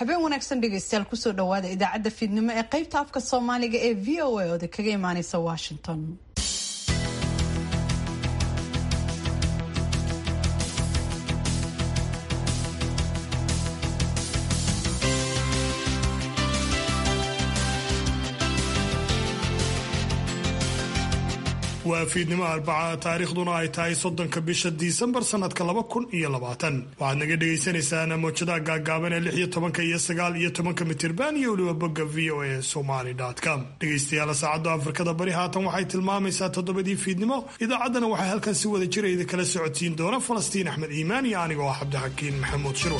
habeen wanaagsan dhegaystayaal kusoo dhawaada idaacadda fiidnimo ee qaybta afka soomaaliga ee v o a ooda kaga imaaneysa washington waa fiidnimo arbaca taariikhduna ay tahay soddonka bisha disembar sanadka laba kun iyo labaatan waxaad naga dhagaysanaysaan mowjadaha gaagaaban ee lix iyo tobanka iyo sagaal iyo tobanka mitirban iyo weliba bogga v o a somaly com dhegaystayaal saacadda afrikada bari haatan waxay tilmaamaysaa toddobadii fiidnimo idaacaddana waxaa halkan si wada jira idi kala socodsiin doona falastiin axmed iimaan iyo aniga oo cabdixakiin maxamuud shirwa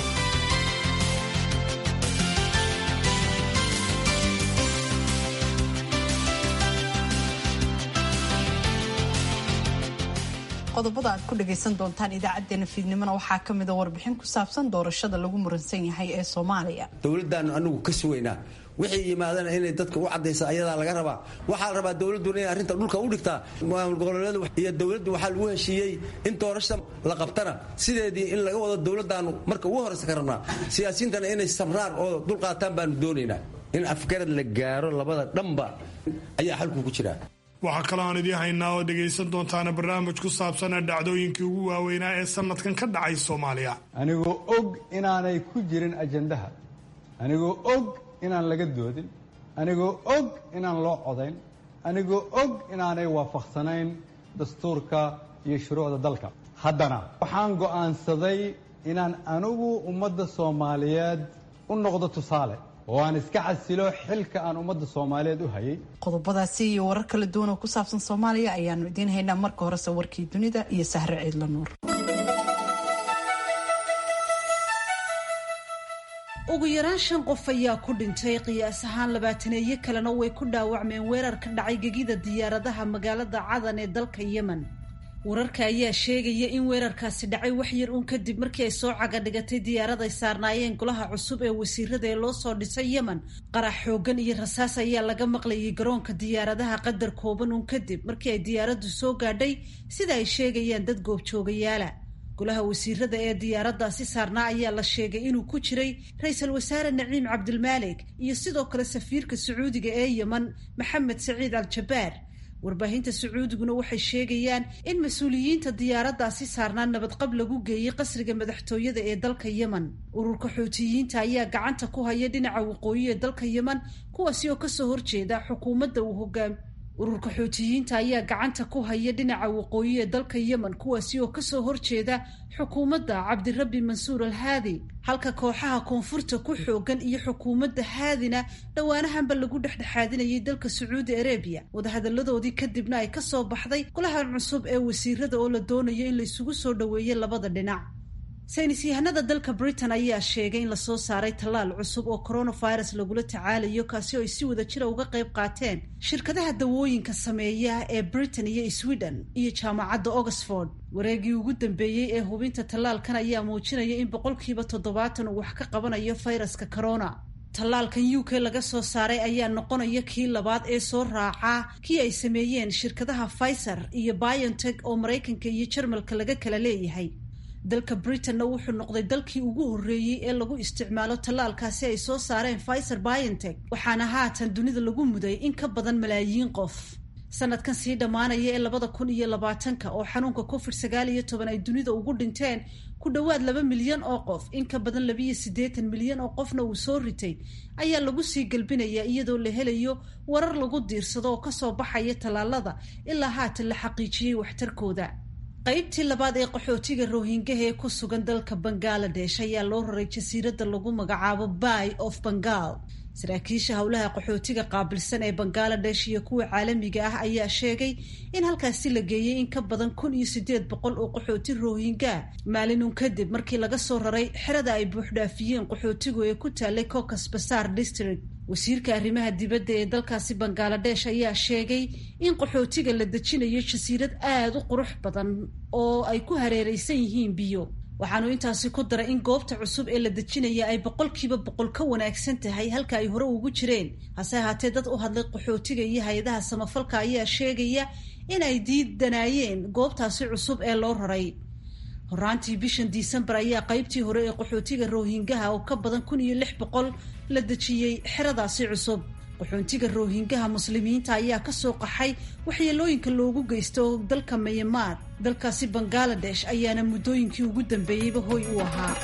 qodobada aad ku dhagaysan doontaan idaacadeena fiidnimona waxaa ka mida warbixin ku saabsan doorashada lagu muransan yahay ee soomaaliya dowladdaanu anagu ka sugaynaa wixii yimaadana inay dadka u cadaysa ayadaa laga rabaa waxaa la rabaa dowladduna inay arrinta dhulka u dhigtaa maamul goboleedu iyo dowladdu waxaa lagu heshiiyey in doorashada la qabtana sideedii in laga wado dowladdaanu marka ugu horraysa ka rabnaa siyaasiyiintana inay samraan oo dulqaataan baanu doonaynaa in afgarad la gaaro labada dhanba ayaa xalku ku jiraa waxaa kaloo aan idiin haynaa oo dhegaysan doontaana barnaamij ku saabsan dhacdooyinkii ugu waaweynaa ee sanadkan ka dhacay soomaaliya anigoo og inaanay ku jirin ajandaha anigoo og inaan laga doodin anigoo og inaan loo codayn anigoo og inaanay waafaqsanayn dastuurka iyo shuruucda dalka haddana waxaan go'aansaday inaan anigu ummadda soomaaliyeed u noqdo tusaale oo aan iska casilo xilka aan ummadda soomaaliyeed u hayay qodobadaasi iyo warar kala duwan oo ku saabsan soomaaliya ayaanu idiin haynaa marka horese warkii dunida iyo sahre ciidla nuur ugu yaraan shan qof ayaa ku dhintay qiyaas ahaan labaataneeyo kalena way ku dhaawacmeen weerar ka dhacay gegida diyaaradaha magaalada cadan ee dalka yemen wararka ayaa sheegaya in weerarkaasi dhacay wax yar uun kadib markii ay soo cagadhigatay diyaarad ay saarnaayeen golaha cusub ee wasiirada ee loo soo dhisay yemen qarax xoogan iyo rasaas ayaa laga maqlayay garoonka diyaaradaha qadar kooban uun kadib markii ay diyaaraddu soo gaadhay sida ay sheegayaan dad goobjoogayaala golaha wasiirada ee diyaaraddaasi saarnaa ayaa la sheegay inuu ku jiray ra-iisul wasaare naciim cabdilmaalik iyo sidoo kale safiirka sacuudiga ee yemen maxamed saciid al-jabaar warbaahinta sacuudiguna waxay sheegayaan in mas-uuliyiinta diyaaraddaasi saarnaa nabadqab lagu geeyey qasriga madaxtooyada ee dalka yemen ururka xuutiyiinta ayaa gacanta ku haya dhinaca waqooyi ee dalka yemen kuwaasi oo kasoo horjeeda xukuumadda uu hogaam ururka xuutiyiinta ayaa gacanta ku haya dhinaca waqooyi ee dalka yemen kuwaasi oo kasoo horjeeda xukuumadda cabdirabbi mansuur al haadi halka kooxaha koonfurta ku xoogan iyo xukuumadda haadina dhowaanahanba lagu dhexdhexaadinayay dalka sacuudi arabiya wadahadaladoodii kadibna ay kasoo baxday golahan cusub ee wasiirada oo la doonayo in la isugu soo dhoweeyo labada dhinac saynis yahanada dalka britain ayaa sheegay in lasoo saaray tallaal cusub oo coronavirus lagula tacaalayo kaasi oo ay si wada jira uga qayb qaateen shirkadaha dawooyinka sameeya ee britain iyo sweden iyo jaamacadda oxford wareegii ugu dambeeyey ee hubinta tallaalkan ayaa muujinaya in boqolkiiba toddobaatan uu wax ka qabanayo fayraska corona tallaalkan u k laga soo saaray ayaa noqonaya kii labaad ee soo raacaa kii ay sameeyeen shirkadaha pfizer iyo biontech oo maraykanka iyo jarmalka laga kala leeyahay dalka britanna wuxuu noqday dalkii ugu horreeyey ee lagu isticmaalo tallaalkaasi ay soo saareen pfizer biontech waxaana haatan dunida lagu muday in ka badan malaayiin qof sanadkan sii dhammaanaya ee labada kun iyo labaatanka oo xanuunka covid sagaal iyo toban ay dunida ugu dhinteen ku dhowaad laba milyan oo qof in ka badan labiiyo siddeetan milyan oo qofna uu soo ritay ayaa lagu sii gelbinayaa iyadoo la helayo warar lagu diirsado oo kasoo baxaya tallaalada ilaa haatan la xaqiijiyey waxtarkooda qaybtii labaad ee qaxootiga rohingaha ee ku sugan dalka bangaladesh ayaa loo raray jasiiradda lagu magacaabo bay of bengal saraakiisha howlaha qaxootiga qaabilsan ee bangaladesh iyo kuwa caalamiga ah ayaa sheegay in halkaasi la geeyey in ka badan kun iyo sideed boqol oo qaxooti rohinga maalinun kadib markii laga soo raray xerada ay buuxdhaafiyeen qaxootigu ee ku taalay cocas basar district wasiirka arrimaha dibadda ee dalkaasi bangaladesh ayaa sheegay in qaxootiga la dejinayo jasiirad aada u qurux badan oo ay ku hareereysan yihiin biyo waxaanu intaasi ku daray in goobta cusub ee la dejinaya ay boqolkiiba boqol ka wanaagsan tahay halka ay hore ugu jireen hase ahaatee dad u hadlay qaxootiga iyo hay-adaha samafalka ayaa sheegaya in ay diidanaayeen goobtaasi cusub ee loo raray horaantii bishan disembar ayaa qaybtii hore ee qaxootiga roohingaha oo ka badan kun iyo lix boqol la dejiyey xeradaasi cusub qaxoontiga roohingaha muslimiinta ayaa kasoo qaxay waxyeelooyinka loogu geysto dalka mayamaar dalkaasi bangaladesh ayaana muddooyinkii ugu dambeeyeyba hoy u ahaa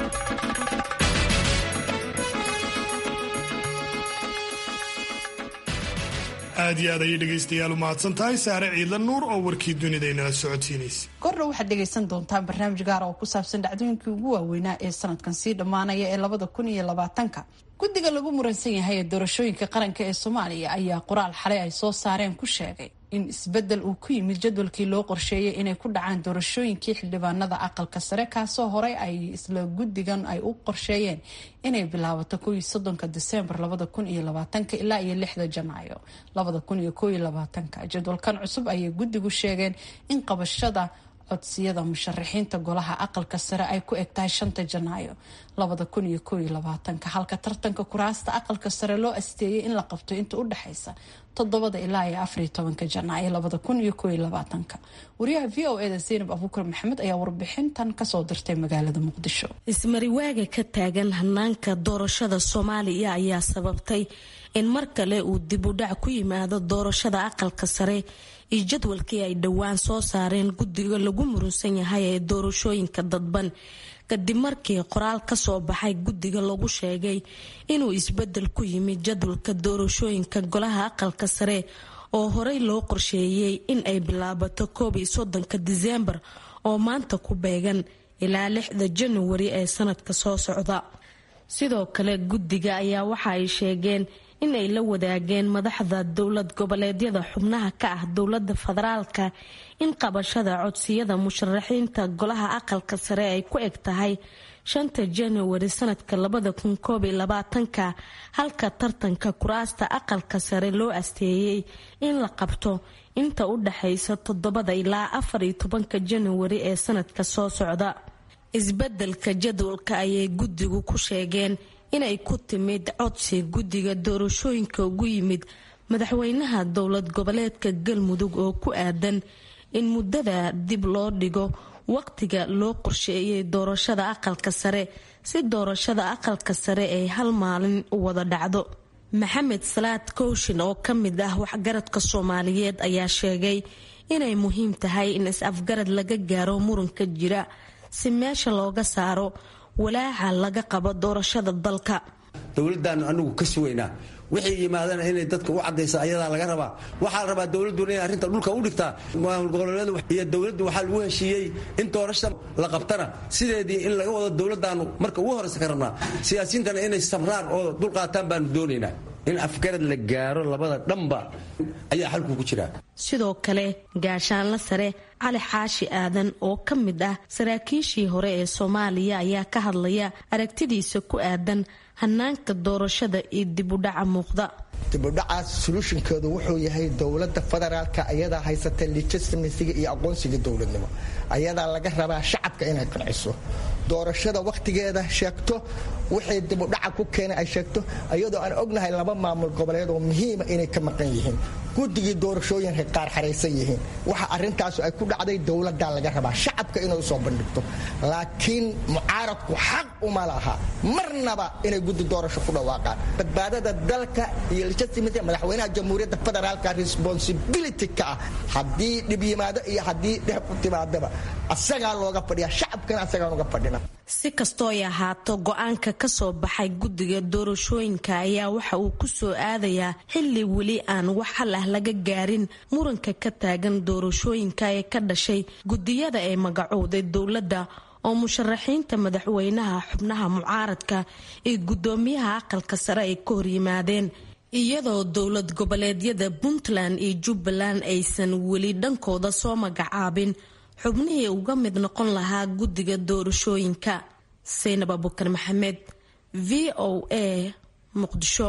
aad iyo aad ayay dhegaystayaal u mahadsan tahay saare ciidla nuur oo warkii dunida inala socodsiinaysa kordha waxaad dhegaysan doontaan barnaamij gaar oo ku saabsan dhacdooyinkii ugu waaweynaa ee sanadkan sii dhammaanaya ee labada kun iyo labaatanka guddiga lagu muransan yahay ee doorashooyinka qaranka ee soomaaliya ayaa qoraal xalay ay soo saareen ku sheegay in isbeddel uu ku yimid jadwalkii loo qorsheeyay inay ku dhacaan doorashooyinkii xildhibaanada aqalka sare kaasoo horey ay isla guddigan ay u qorsheeyeen inay bilaabato kow soddonka disembar labada kun iyo labaatanka ilaa iyo lixda janaayo labada kun iyo kow iyo labaatanka jadwalkan cusub ayay guddigu sheegeen in qabashada codsiyada musharaxiinta golaha aqalka sare ay ku eg tahay shanta janaayo labada kun iyo kow iyo labaatanka halka tartanka kuraasta aqalka sare loo asteeyay in la qabto inta u dhexaysa toddobada ilaa iyo afariyo tobanka janaayo labada kun iyo kow iyo labaatanka wariyaha v o eda zaynab abuukar maxamed ayaa warbixintan kasoo dirtay magaalada muqdisho ismariwaaga ka taagan hanaanka doorashada soomaaliya ayaa sababtay in mar kale uu dib u dhac ku yimaado doorashada aqalka sare iyo jadwalkii ay dhowaan soo saareen guddiga lagu murunsan yahay ee doorashooyinka dadban kadib markii qoraal kasoo baxay guddiga lagu sheegay inuu isbedel ku yimid jadwalka doorashooyinka golaha aqalka sare oo horey loo qorsheeyey in ay bilaabato koob iyo soddonka diseembar oo maanta ku beegan ilaa lixda januari ee sanadka soo socda sidoo kale guddiga ayaa waxa ay sheegeen in ay la wadaageen madaxda dowlad goboleedyada xubnaha ka ah dowlada federaalka in qabashada codsiyada musharaxiinta golaha aqalka sare ay ku eg tahay shanta januari sanadka labada kun koob iyo labaatanka halka tartanka kuraasta aqalka sare loo asteeyey in la qabto inta u dhaxaysa toddobada ilaa afar iyo tobanka januari ee sanadka soo socda isbedelka jadwalka ayay guddigu ku sheegeen inay ku timid codsi guddiga doorashooyinka ugu yimid madaxweynaha dowlad goboleedka galmudug oo ku aadan in muddada dib loo dhigo waqtiga loo qorsheeyay doorashada aqalka sare si doorashada aqalka sare ay hal maalin u wada dhacdo maxamed salaad kooshin oo ka mid ah waxgaradka soomaaliyeed ayaa sheegay inay muhiim tahay in is-afgarad laga gaaro muranka jira si meesha looga saaro walaaca laga qabo doorashada dalka dowladdaanu anagu ka sugaynaa wixii yimaadana inay dadka u cadaysa ayadaa laga rabaa waxaa la rabaa dowladduna inay arrinta dhulka u dhigtaa maamul goboleedu iyo dowladdu waxaa lagu heshiiyey in doorashada la qabtana sideedii in laga wado dowladdaanu marka ugu horraysa ka rabnaa siyaasiyiintana inay sabraan oo dulqaataan baanu doonaynaa in afgarad la gaaro labada dhanba ayaa xalku ku jiraa sidoo kale gaashaanla sare cali xaashi aadan oo ka mid ah saraakiishii hore ee soomaaliya ayaa ka hadlaya aragtidiisa ku aadan hanaanka doorashada iyo dibudhaca muuqda dibudhacaas soluushinkeedu wuxuu yahay dowlada federaalka ayadaa haysata legitimasiga iyo aqoonsiga dowladnimo ayadaa laga rabaa shacabka inay qanciso doorashada wakhtigeeda sheegto wixii dibudhaca ku keena ay sheegto iyadoo aan ognahay laba maamul goboleed oo muhiima inay ka maqan yihiin guddigii doorashooyinka qaar xaraysan yihiin waxa arintaasu ay ku dhacday dowladaa laga rabaa shacabka inay usoo bandhigto laakiin mucaaradku xaq uma laha marnaba inay guddi doorasho ku dhawaaqaan badbaadada dalka iyo legitimate madaxweynaha jamhuuriyadda federaalka responsibility ka ah haddii dhib yimaado iyo haddii dhex ku timaadaba asagaa looga fadhiya shacabkana asagaan uga fadhina si kastoo ay ahaato go-aanka ka soo baxay guddiga doorashooyinka ayaa waxa uu ku soo aadayaa xilli weli aan wax hal ah laga gaarin muranka ka taagan doorashooyinka ee ka dhashay guddiyada ee magacowday dowladda oo musharaxiinta madaxweynaha xubnaha mucaaradka iyo guddoomiyaha aqalka sare ay ka horyimaadeen iyadoo dowlad goboleedyada puntland iyo jubbaland aysan weli dhankooda soo magacaabin xubnihii uga mid noqon lahaa guddiga doorashooyinka saynab abukar maxamed v o a muqdisho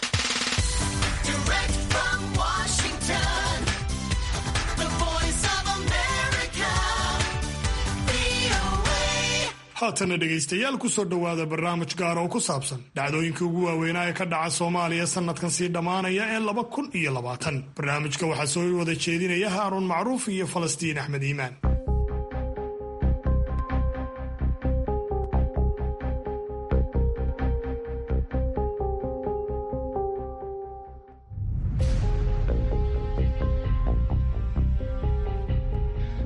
haatana dhegaystayaal kusoo dhowaada barnaamij gaar oo ku saabsan dhacdooyinkii ugu waaweynaa ee ka dhaca soomaaliya sanadkan sii dhammaanaya ee laba kun iyo labaatan barnaamijka waxaa soo wada jeedinaya haaruun macruuf iyo falastiin axmed iimaan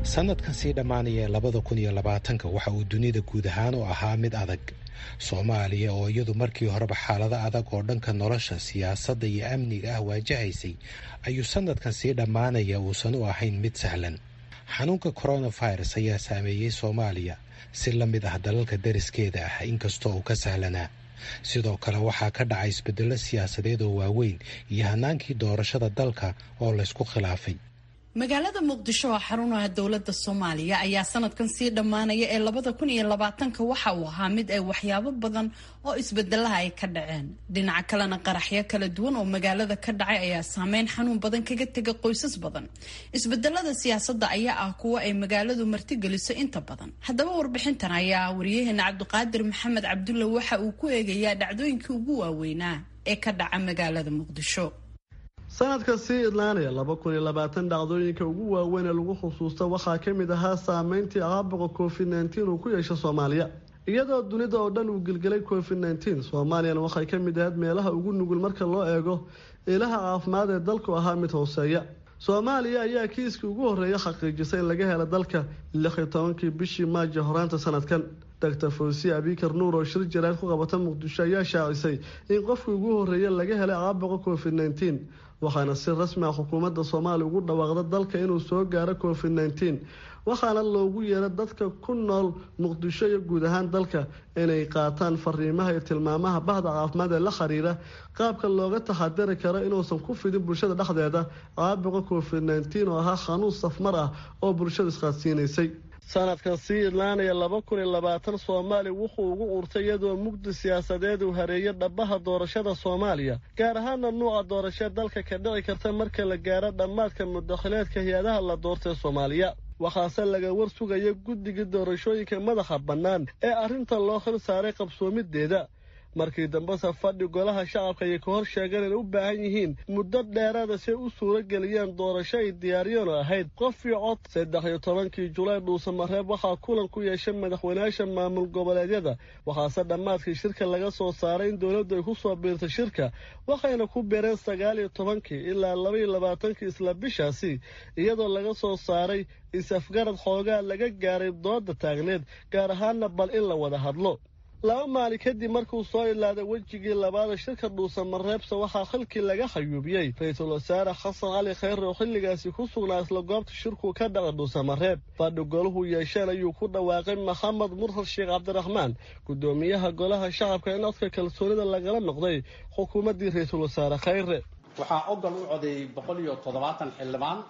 sanadkan sii dhammaanaya labada kun iyo labaatanka waxa uu dunida guud ahaan u ahaa mid adag soomaaliya oo iyadu markii horeba xaalado adag oo dhanka nolosha siyaasadda iyo amniga ah waajahaysay ayuu sanadkan sii dhammaanaya uusan u ahayn mid sahlan xanuunka coronavirus ayaa saameeyey soomaaliya si la mid ah dalalka dariskeeda ah inkastoo uu ka sahlanaa sidoo kale waxaa ka dhacay isbedello siyaasadeed oo waaweyn iyo hanaankii doorashada dalka oo laysku khilaafay magaalada muqdisho oo xarun ah dowlada soomaaliya ayaa sanadkan sii dhammaanaya ee labada kun iyo labaatanka waxa uu ahaa mid ay waxyaabo badan oo isbedelaha ay ka dhaceen dhinaca kalena qaraxyo kala duwan oo magaalada ka dhacay ayaa saameyn xanuun badan kaga tega qoysas badan isbedelada siyaasadda ayaa ah kuwo ay magaaladu martigeliso inta badan haddaba warbixintan ayaa wariyaheena cabdiqaadir maxamed cabdulle waxa uu ku eegayaa dhacdooyinkii ugu waaweynaa ee ka dhaca magaalada muqdisho sanadka sii idlaanaya laba kun iyo labaatan dhacdooyinka ugu waaweyn ee lagu xusuusta waxaa ka mid ahaa saameyntii caabuqa covid nneteen uu ku yeesho soomaaliya iyadoo dunida oo dhan uu gelgelay covid nneteen soomaaliyana waxay ka mid ahayd meelaha ugu nugul marka loo eego ilaha caafimaad ee dalku ahaa mid hooseeya soomaaliya ayaa kiiskii ugu horreeya xaqiijisay in laga helo dalka lix iyo tobankii bishii maajo horaanta sanadkan doctor fawsiye abikar nuur oo shir jaraad ku qabata muqdisho ayaa shaacisay in qofkii ugu horreeya laga helay caabuqa covid nneteen waxaana si rasmi ah xukuumadda soomaaliya ugu dhawaaqda dalka inuu soo gaaro covid nneteen waxaana loogu yeera dadka ku nool muqdisho iyo guud ahaan dalka inay qaataan fariimaha iyo tilmaamaha bahda caafimaad ee la xiriira qaabka looga taxadiri karo inuusan ku fidin bulshada dhexdeeda caabuqa covid nneteen oo ahaa xanuun safmar ah oo bulshada isqaadsiinaysay sanadkan sii idlaanaya laba kun iyo labaatan soomaaliya wuxuu ugu urtay iyadoo mugdi siyaasadeed uu hareeyay dhabaha doorashada soomaaliya gaar ahaana nuuca doorashee dalka ka dhici karta marka la gaaro dhammaadka mudakhileedka hay-adaha la doortay soomaaliya waxaase laga war sugaya guddiga doorashooyinka madaxa bannaan ee arrinta loo xil saaray qabsoomideeda markii dambese fadhi golaha shacabka ayay ka hor sheegeen inay u baahan yihiin muddo dheeraada si ay u suuro geliyeen doorasho ay diyaariyeen oo ahayd qof iyo cod saddex iyo tobankii julaay dhuusamareeb waxaa kulan ku yeeshay madaxweynayaasha maamul goboleedyada waxaase dhammaadkii shirka laga soo saaray in dowladdu ay ku soo biirtay shirka waxayna ku beereen sagaal iyo tobankii ilaa laba iyo labaatankii isla bishaasi iyadoo laga soo saaray is-afgarad xoogaa laga gaaray dooda taagneed gaar ahaana bal in la wada hadlo laba maalin kadib markuu soo ilaaday wejigii labaada shirka dhuusamareebse waxaa xilkii laga xayuubiyey ra-iisul wasaare xasan cali khayre oo xilligaasi ku sugnaa isla goobta shirkuu ka dhaca dhuusamareeb fadhi golahu yeesheen ayuu ku dhawaaqay maxamed murhad sheekh cabdiraxmaan guddoomiyaha golaha shacabka in codka kalsoonida lagala noqday xukuumaddii ra-iisul wasaare khayre waxaa ogol u codeeyey boqol iyo toddobaatan xildhibaan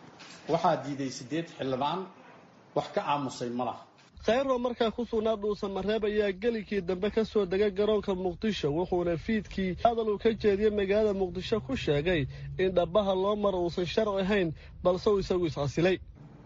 waxaa diiday siddeed xildhibaan wax ka aamusay ma laha khayro markaa ku sugnaa dhuusamareeb ayaa gelikii dambe ka soo degay garoonka muqdisho wuxuuna fiidkii hadal uu ka jeediyey magaalada muqdisho ku sheegay in dhabbaha loo maro uusan sharci ahayn balse uu isagu iscasilay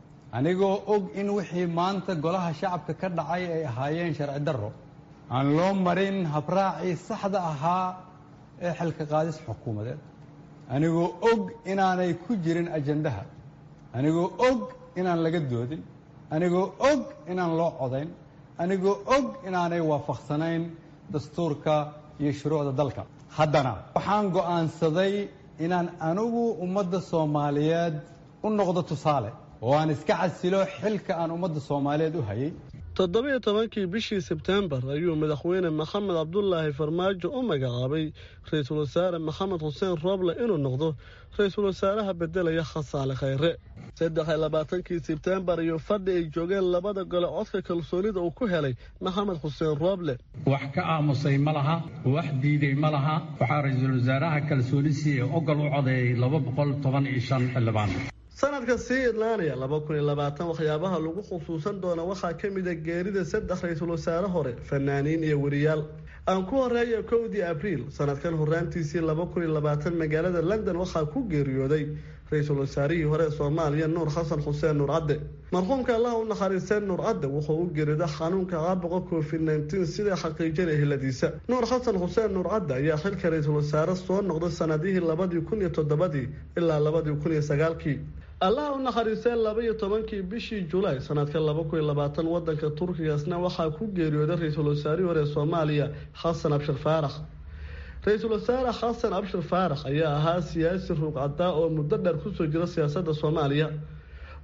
anigoo og in wixii maanta golaha shacabka ka dhacay ay ahaayeen sharci darro aan loo marin habraacii saxda ahaa ee xilka qaadis xukuumadeed anigoo og inaanay ku jirin ajandaha anigoo og inaan laga doodin anigoo og inaan loo codayn anigoo og inaanay waafaqsanayn dastuurka iyo shuruucda dalka haddana waxaan go'aansaday inaan anigu ummadda soomaaliyeed u noqdo tusaale oo aan iska casilo xilka aan ummadda soomaaliyeed u hayay toddobiyo tobankii bishii sebtembar ayuu madaxweyne maxamed cabdulaahi farmaajo u magacaabay ra-iisul wasaare maxamed xuseen rooble inuu noqdo ra-iisul wasaaraha bedelaya khasaale khayre saddex iyo labaatankii sebtembar iyo fadhi ay joogeen labada gole codka kalsoonida uu ku helay maxamed xuseen rooble wax ka aamusay ma laha wax diiday ma laha waxaa ra-iisul wasaaraha kalsoonisiii ee ogol u codeeyey laba boqol toban iyo shan xildhibaan sanadka sii idlaanaya laba kun iyo labaatan waxyaabaha lagu xusuusan doona waxaa ka mid a geerida saddex ra-iisul wasaare hore fanaaniin iyo weriyaal aan ku horeeya kowdii abriil sanadkan horaantiisii laba kun iyo labaatan magaalada london waxaa ku geeriyooday ra-iisul wasaarihii hore ee soomaaliya nuur xasan xuseen nuur cadde marxuumka allah u naxariisteen nuur cadde wuxuu u geeriday xanuunka caabuqa covid nneteen sida xaqiijinaya hiladiisa nuur xasan xuseen nuur cadde ayaa xilka ra-iisul wasaare soo noqday sanadihii labadii kun iyo toddobadii ilaa labadii kun iyo sagaalkii allaha u naxariistee laba iyo tobankii bishii julaay sanadka laba kun iyo labaatan wadanka turkigaasna waxaa ku geeriyooday ra-iisul wasaarihii hore ee soomaaliya xasan abshir faarax ra-iisul wasaare xasan abshir faarax ayaa ahaa siyaasi ruuqcadaa oo muddo dheer kusoo jira siyaasadda soomaaliya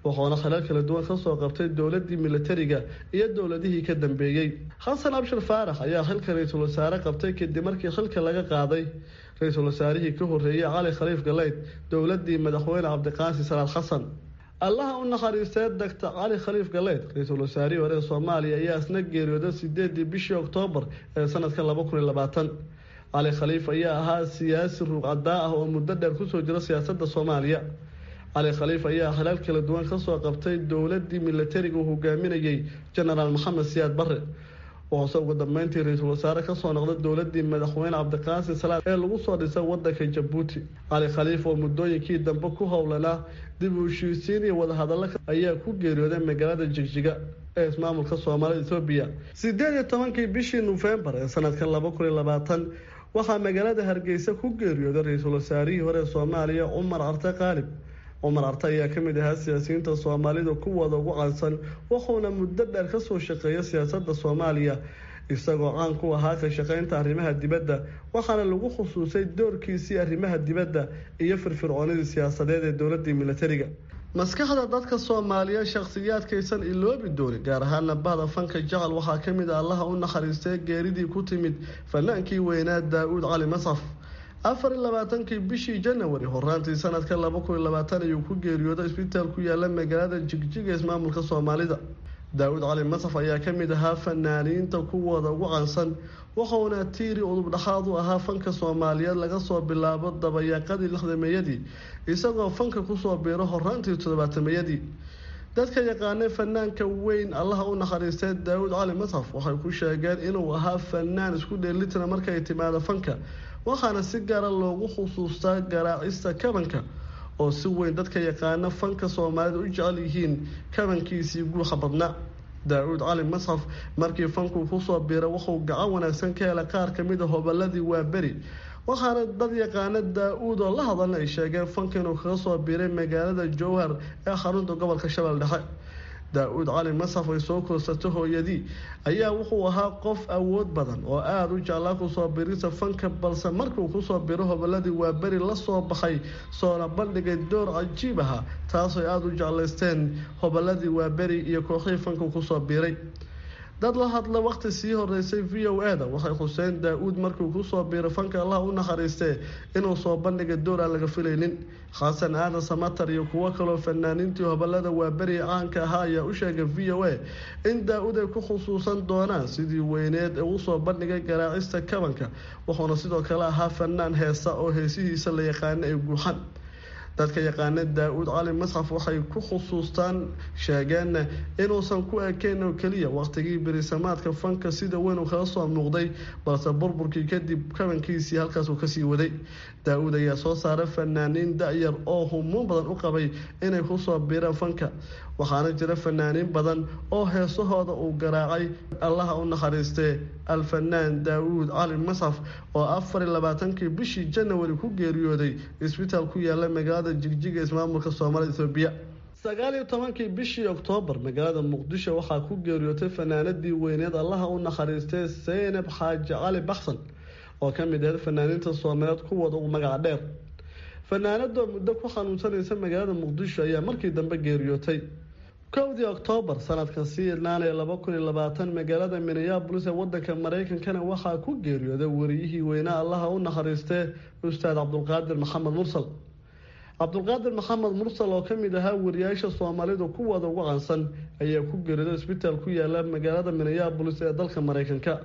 wuxuuna khalaal kala duwan kasoo qabtay dowladii militariga iyo dowladihii ka dambeeyey xasan abshir faarax ayaa xilka ra-iisul wasaare qabtay kadib markii xilka laga qaaday ra-iisul wasaarihii ka horeeyey cali khaliif galeyd dowladii madaxweyne cabdiqaasi salaad xasan allaha u naxariistee doctor cali khaliif galeyd ra-iisul wasaarihii hore ee soomaaliya ayaa isna geeriyooday sideedii bishii oktoobar ee sanadka laba kun iyo labaatan cali khaliif ayaa ahaa siyaasi ruuqcadaa ah oo muddo dheer kusoo jira siyaasadda soomaaliya cali khaliif ayaa xalaal kala duwan kasoo qabtay dowladii militariga uu hogaaminayey genaraal maxamed siyaad bare wuxuuse ugu dambeyntii ra-iisul wasaare kasoo noqday dowladii madaxweyne cabdiqaasim salaad ee lagu soo dhisay wadanka jabuuti cali khaliif oo muddooyinkii dambe ku howlanaa dib u heshiisiin iyo wadahadallo ayaa ku geeriyooday magaalada jigjiga ee ismaamulka soomaalida ethoobiya sideed iyo tobankii bishii nofembar ee sanadka laba kun iyo labaatan waxaa magaalada hargeysa ku geeriyooday ra-iisul wasaarihii hore ee soomaaliya cumar carte qaalib cumar carte ayaa kamid ahaa siyaasiyiinta soomaalida kuwooda ugu caansan wuxuuna muddo dheer kasoo shaqeeya siyaasada soomaaliya isagoo caan ku ahaa ka shaqeynta arrimaha dibadda waxaana lagu khusuusay doorkiisii arrimaha dibadda iyo firfircoonidii siyaasadeed ee dowladii militariga maskaxda dadka soomaaliyeed shakhsiyaadkaysan iloobi doonin gaar ahaana bahda fanka jacal waxaa kamid a allaha u naxariistay geeridii ku timid fanaankii weynaa daa-uud cali mascaf afar iyo labaatankii bishii janawari horaantii sanadka laba kun iyo labaatan ayuu ku geeriyooday isbitaal ku yaala magaalada jigjiga ismaamulka soomaalida daa-uud cali masaf ayaa kamid ahaa fanaaniinta kuwooda ugu caansan wuxuuna tiiri udub dhaxaad u ahaa fanka soomaaliyeed laga soo bilaabo dabayaaqadii lixdameeyadii isagoo fanka kusoo biiro horaantii toddobaatameyadii dadka yaqaanay fanaanka weyn allaha u naxariistay daa-uud cali masaf waxay ku sheegeen inuu ahaa fanaan isku dheelitira markay timaado fanka waxaana si gaara loogu xusuustaa garaacista kabanka oo si weyn dadka yaqaana fanka soomaalida u jecel yihiin kabankiisii guuxa badnaa daa-uud cali masxaf markii fankuu kusoo biira wuxuu gacan wanaagsan ka helay qaar kamid a hobaladii waaberi waxaana dad yaqaana daa-uud oo la hadalna ay sheegeen fanka inuu kaga soo biiray magaalada jowhar ee xarunta gobolka shabeelle dhexe daa-uud cali masaf ay soo koorsato hooyadii ayaa wuxuu ahaa qof awood badan oo aada u jeclaa kusoo birisa fanka balse markuu kusoo biro hoboladii waa beri lasoo baxay soona bandhigay door cajiib aha taasoo aada u jeclaysteen hoboladii waa beri iyo kooxihii fanka kusoo biiray dad la hadla waqti sii horeysay v o e da waxay xuseen daa-uud markuu kusoo biiray fanka allah u naxariistee inuu soo bandhigay door aan laga filaynin xasan aadan samatar iyo kuwo kaloo fanaaniintii hobolada waaberi caanka ahaa ayaa u sheegay v o a in daa-uud ay ku khusuusan doonaan sidii weyneed ee usoo bandhigay garaacista kabanka wuxuuna sidoo kale ahaa fanaan heesa oo heesihiisa la yaqaana ay guuxan dadka yaqaana daa-uud cali masxaf waxay ku khusuustaan sheegeen inuusan ku ekeyn oo keliya waqtigii berisamaadka fanka sida weyn uu kaga soo muuqday balse burburkii kadib kabankiisii halkaasuu kasii waday daa-uud ayaa soo saaray fanaaniin da-yar oo humuun badan u qabay inay kusoo biiraan fanka waxaana jira fanaaniin badan oo heesahooda uu garaacay allaha u naxariistee alfanaan daa-uud cali masxaf oo afar iyo labaatankii bishii janawari ku geeriyooday isbitaal ku yaala magaalada jigjiga ismaamulka soomaalida ethoobiya sagaal iyo tobankii bishii oktoobar magaalada muqdisho waxaa ku geeriyootay fanaanadii weyneed allaha u naxariistay seynab xaaji cali baxsan oo ka mid ahayd fanaaniinta soomaaliyeed kuwooda ugu magaca dheer fanaanadoo muddo ku xanuunsanaysa magaalada muqdisho ayaa markii dambe geeriyootay kowdii oktoobar sanadkan sii idnaanaya laba kun iyo labaatan magaalada minneabolis ee wadanka mareykankana waxaa ku geeriyooday wariyihii weynaa allaha u naxariistee ustaad cabdulqaadir maxamed mursal cabdulqaadir maxamed mursal oo kamid ahaa wariyaasha soomaalidu kuwooda ugu caansan ayaa ku geeriyooday isbitaal ku yaala magaalada minneabolis ee dalka mareykanka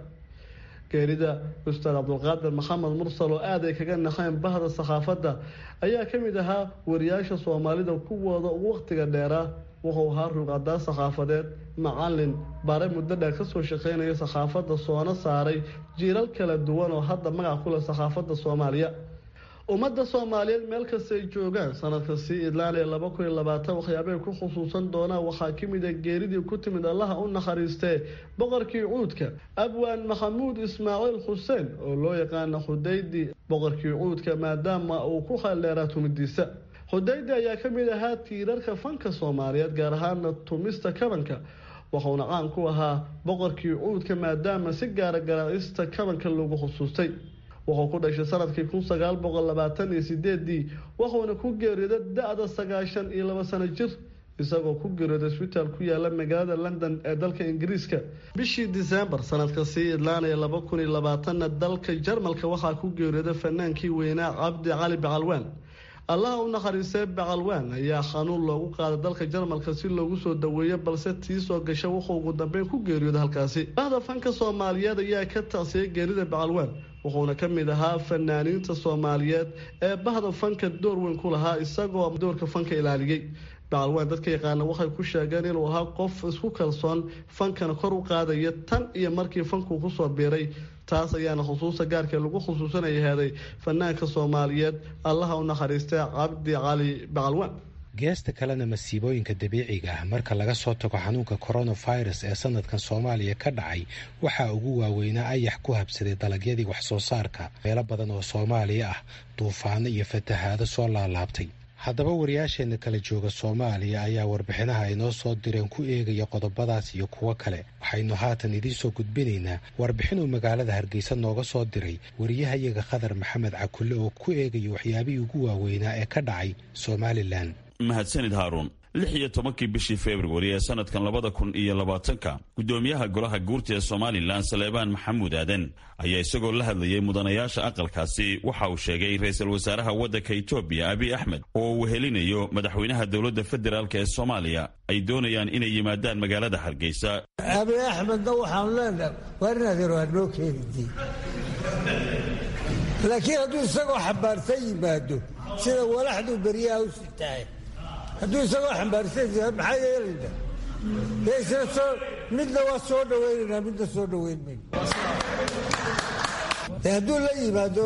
geerida ustaad cabdulqaadir maxamed mursal oo aad ay kaga naxeen bahda sakhaafadda ayaa kamid ahaa wariyaasha soomaalida kuwooda ugu waqtiga dheeraa wuxuu ahaa ruuqadaa sakhaafadeed macalin bare muddo dheer kasoo shaqeynaya sakhaafadda soona saaray jiiral kala duwan oo hadda magac ku leh sakhaafadda soomaaliya ummadda soomaaliyeed meel kastay joogaan sanadka sii idlaanaya laba kun iyo labaatan waxyaabay ku khusuusan doonaan waxaa kamid a geeridii ku timid allaha u naxariistee boqorkii cuudka abwaan maxamuud ismaaciil xuseen oo loo yaqaana xudaydi boqorkii cuudka maadaama uu ku khaldheeraa tumidiisa xudaydi ayaa kamid ahaa tiirarka fanka soomaaliyeed gaar ahaana tumista kabanka wuxuuna caan ku ahaa boqorkii cuudka maadaama si gaara garaacista kabanka lagu xusuustay wuxuu ku dhashay sanadkii kun sagaal boqol labaatan iyo sideedii wuxuuna ku geeriyooday da-da sagaashan iyo laba sano jir isagoo ku geeriyooday isbitaal ku yaala magaalada london ee dalka ingiriiska bishii disembar sanadka sii idlaanaya laba kun iyo labaatanna dalka jarmalka waxaa ku geeriyooday fanaankii weynaa cabdi cali bacalwaan allaha u nakhariistay bacalwaan ayaa xanuun loogu qaaday dalka jarmalka si loogu soo daweeyo balse tii soo gasha wuxuu ugu dambeyn ku geeriyooday halkaasi bahda fanka soomaaliyeed ayaa ka tacsiyay geerida bacalwaan wuxuuna ka mid ahaa fanaaniinta soomaaliyeed ee bahda fanka door weyn ku lahaa isagoo doorka fanka ilaaliyey bacalwaan dadka yaqaana waxay ku sheegeen inuu ahaa qof isku kalsoon fankana kor u qaadaya tan iyo markii fankuu kusoo biiray taas ayaana xusuusta gaarkee lagu xusuusanaya heeday fanaanka soomaaliyeed allaha u nakhariistay cabdi cali bacalwaan geesta kalena masiibooyinka dabiiciga ah marka laga soo tago xanuunka coronavirus ee sanadkan soomaaliya ka dhacay waxaa ugu waaweynaa ayax ku habsaday dalagyadii wax soo saarka meelo badan oo soomaaliya ah duufaano iyo fatahaado soo laalaabtay haddaba wariyaasheenna kala jooga soomaaliya ayaa warbixinaha ay noo soo direen ku eegaya qodobadaas iyo kuwo kale waxaynu haatan idiin soo gudbinaynaa warbixinuu magaalada hargeysa nooga soo diray wariyahayaga khadar maxamed cakulle oo ku eegaya waxyaabihii ugu waaweynaa ee ka dhacay somalilan mahadsanid haaruun lix iyo tobankii bishii februari ee sanadkan labada kun iyo labaatanka guddoomiyaha golaha guurta ee somalilan saleebaan maxamuud aadan ayaa isagoo la hadlayay mudanayaasha aqalkaasi waxa uu sheegay ra-iisul wasaaraha waddanka etoobiya abiy axmed oo uu wehelinayo madaxweynaha dowladda federaalk ee soomaaliya ay doonayaan inay yimaadaan magaalada hargeysa abiy axmedna waxaanu leenahay waar inaad yaro hanoo keenidi laakiin hadduu isagoo xambaarsan yimaado sida walaxduu beryaha u sitahay hadduu isagoo xambaarsan maxaa yeelayna midna waa soo dhawaynaynaa midna soo dhawayn mayno hadduu la yimaado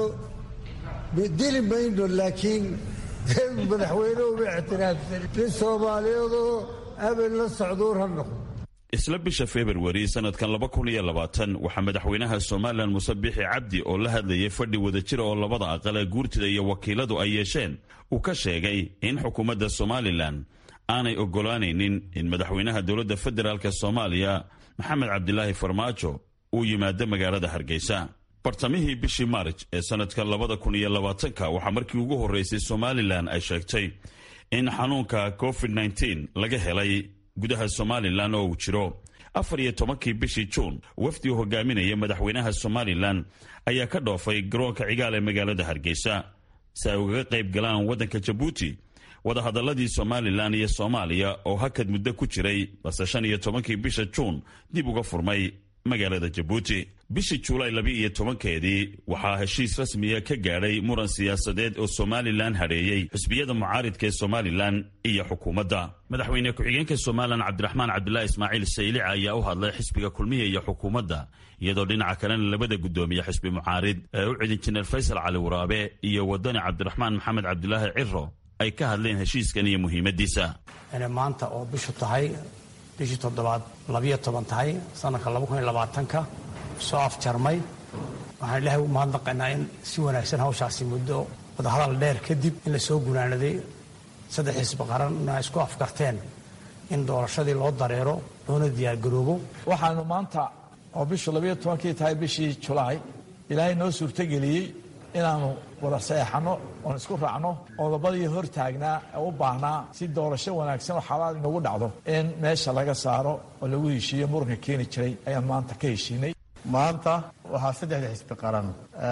dili mayno laakiin madaxweyne uma ictiraafsan nin soomaaliyeedoo abel la socduur ha noqdo isla bisha februari sanadkan laba kun iyo labaatan waxaa madaxweynaha somalilan muse bixi cabdi oo la hadlayay fadhi wadajira oo labada aqal ee guurtida iyo wakiiladu ay yeesheen uu ka sheegay in xukuumadda somalilan aanay oggolaanaynin in madaxweynaha dowladda federaalk soomaaliya maxamed cabdilaahi farmaajo uu yimaado magaalada hargeysa bartamihii bishii maarj ee sanadka labada kun iyo labaatanka waxaa markii ugu horreysay somalilan ay sheegtay in xanuunka covid nteen laga helay gudaha somalilan oo uu jiro afar iyo tobankii bishii juun wafdi u hogaaminaya madaxweynaha somalilan ayaa ka dhoofay garoonka cigaal ee magaalada hargeysa si ay ugaga qayb galaan waddanka jabuuti wadahadaladii somalilan iyo soomaaliya oo hakad muddo ku jiray balse shan iyo tobankii bisha juun dib uga furmay magaalada jabuuti bishii juulaay laba iyo tobankeedii waxaa heshiis rasmiya ka gaadhay muran siyaasadeed oo somalilan hadheeyey xisbiyada mucaaridka ee somalilan iyo xukuumadda madaxweyne ku-xigeenka somalilan cabdiraxmaan cabdulaahi ismaaciil saylica ayaa u hadlay xisbiga kulmiya iyo xukuumadda iyadoo dhinaca kalena labada guddoomiye xisbi mucaarid ee u cidin jineer faysal cali waraabe iyo wadani cabdiraxmaan maxamed cabdulaahi ciro ay ka hadleen heshiiskan iyo muhiimadiisa maanta oo bishu tahay bishii toddobaad labiyo toban tahay sanadka laba kun iyo labaatanka soo afjarmay waxaan ilaahay u mahadnaqaynaa in si wanaagsan hawshaasi muddo wadahadal dheer kadib in la soo gunaanaday saddex xisbi qaranna isku afkarteen in doorashadii loo dareero loona diyaargaroobo waxaanu maanta oo bishu labiyo tobankii tahay bishii julaay ilaahay noo suurtogeliyey inaannu wada saeexanno oon isku raacno qodobadii hor taagnaa ee u baahnaa si doorasho wanaagsan oo xalaal inagu dhacdo in meesha laga saaro oo lagu heshiiyo muranka keeni jiray ayaan maanta ka heshiinay maanta waxaa saddexda xisbi qaran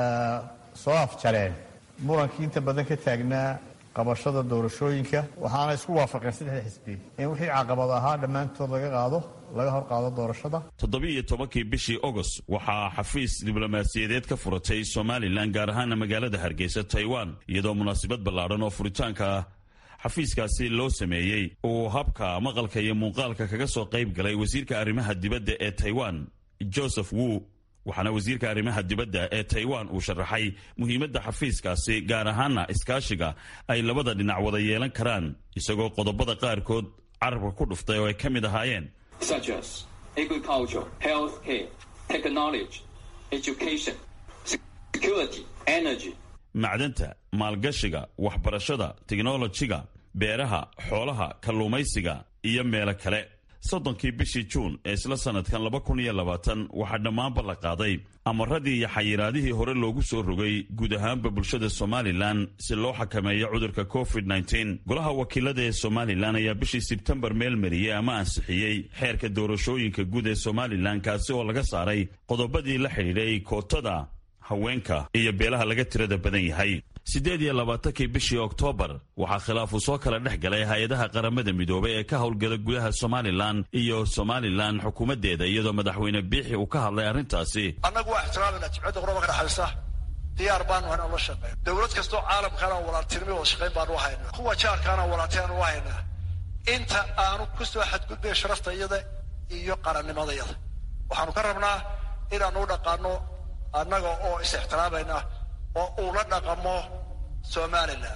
soo afjareen murankii inta badan ka taagnaa qabashada doorashooyinka waxaana isku waafaqeen saddexda xisbi in wixii caqabad ahaa dhammaantood laga qaado laga hor qaado doorashada toddobiiyo tobankii bishii agost waxaa xafiis diblomaasiyadeed ka furatay somalilan gaar ahaana magaalada hargeysa taiwan iyadoo munaasabad ballaadhan oo furitaanka xafiiskaasi loo sameeyey uu habka maqalka iyo muuqaalka kaga soo qayb galay wasiirka arrimaha dibadda ee taiwan joseph wu waxaana wasiirka arrimaha dibadda ee taiwan uu sharaxay muhiimadda xafiiskaasi gaar ahaana iskaashiga ay labada dhinac wada yeelan karaan isagoo qodobada qaarkood carabka ku dhuftay oo ay ka mid ahaayeen such as agriculture, healthcare, technology, education, security, energy. macdanta maalgashiga waxbarashada tiknolojiga beeraha xoolaha kalluumaysiga iyo meelo kale soddonkii bishii juun ee isla sanadkan laba kun iyo labaatan waxaa dhammaanba la qaaday amaradii iyo xayiraadihii hore loogu soo rogay guud ahaanba bulshada somalilan si loo xakameeyo cudurka covid nteen golaha wakiilada ee somalilan ayaa bishii sebtembar meel mariyey ama ansixiyey xeerka doorashooyinka guud ee somalilan kaasi oo laga saaray qodobadii la xidhiidhay kootada haweenka iyo beelaha laga tirada badan yahay siddeed iyo labaatankii bishii oktoobar waxaa khilaafu soo kala dhex galay hay-adaha qaramada midoobay ee ka howlgala gudaha somalilan iyo somalilan xukuumaddeeda iyadoo madaxweyne biixi uu ka hadlay arrintaasi annagu waa ixtiraamayna jimcadda quraba ka dhexaysa diyaar baanu hayn aan la shaqeyn dowlad kastoo caalamkaana walaaltinimo wada shaqayn baanu u haynaa kuwa jaarkaana walaaltinaanu u haynaa inta aanu ku soo xadgudbay sharafta iyada iyo qarannimadayada waxaanu ka rabnaa inaanu u dhaqaano annaga oo is ixtiraamayna oo uu la dhaqamo somalilan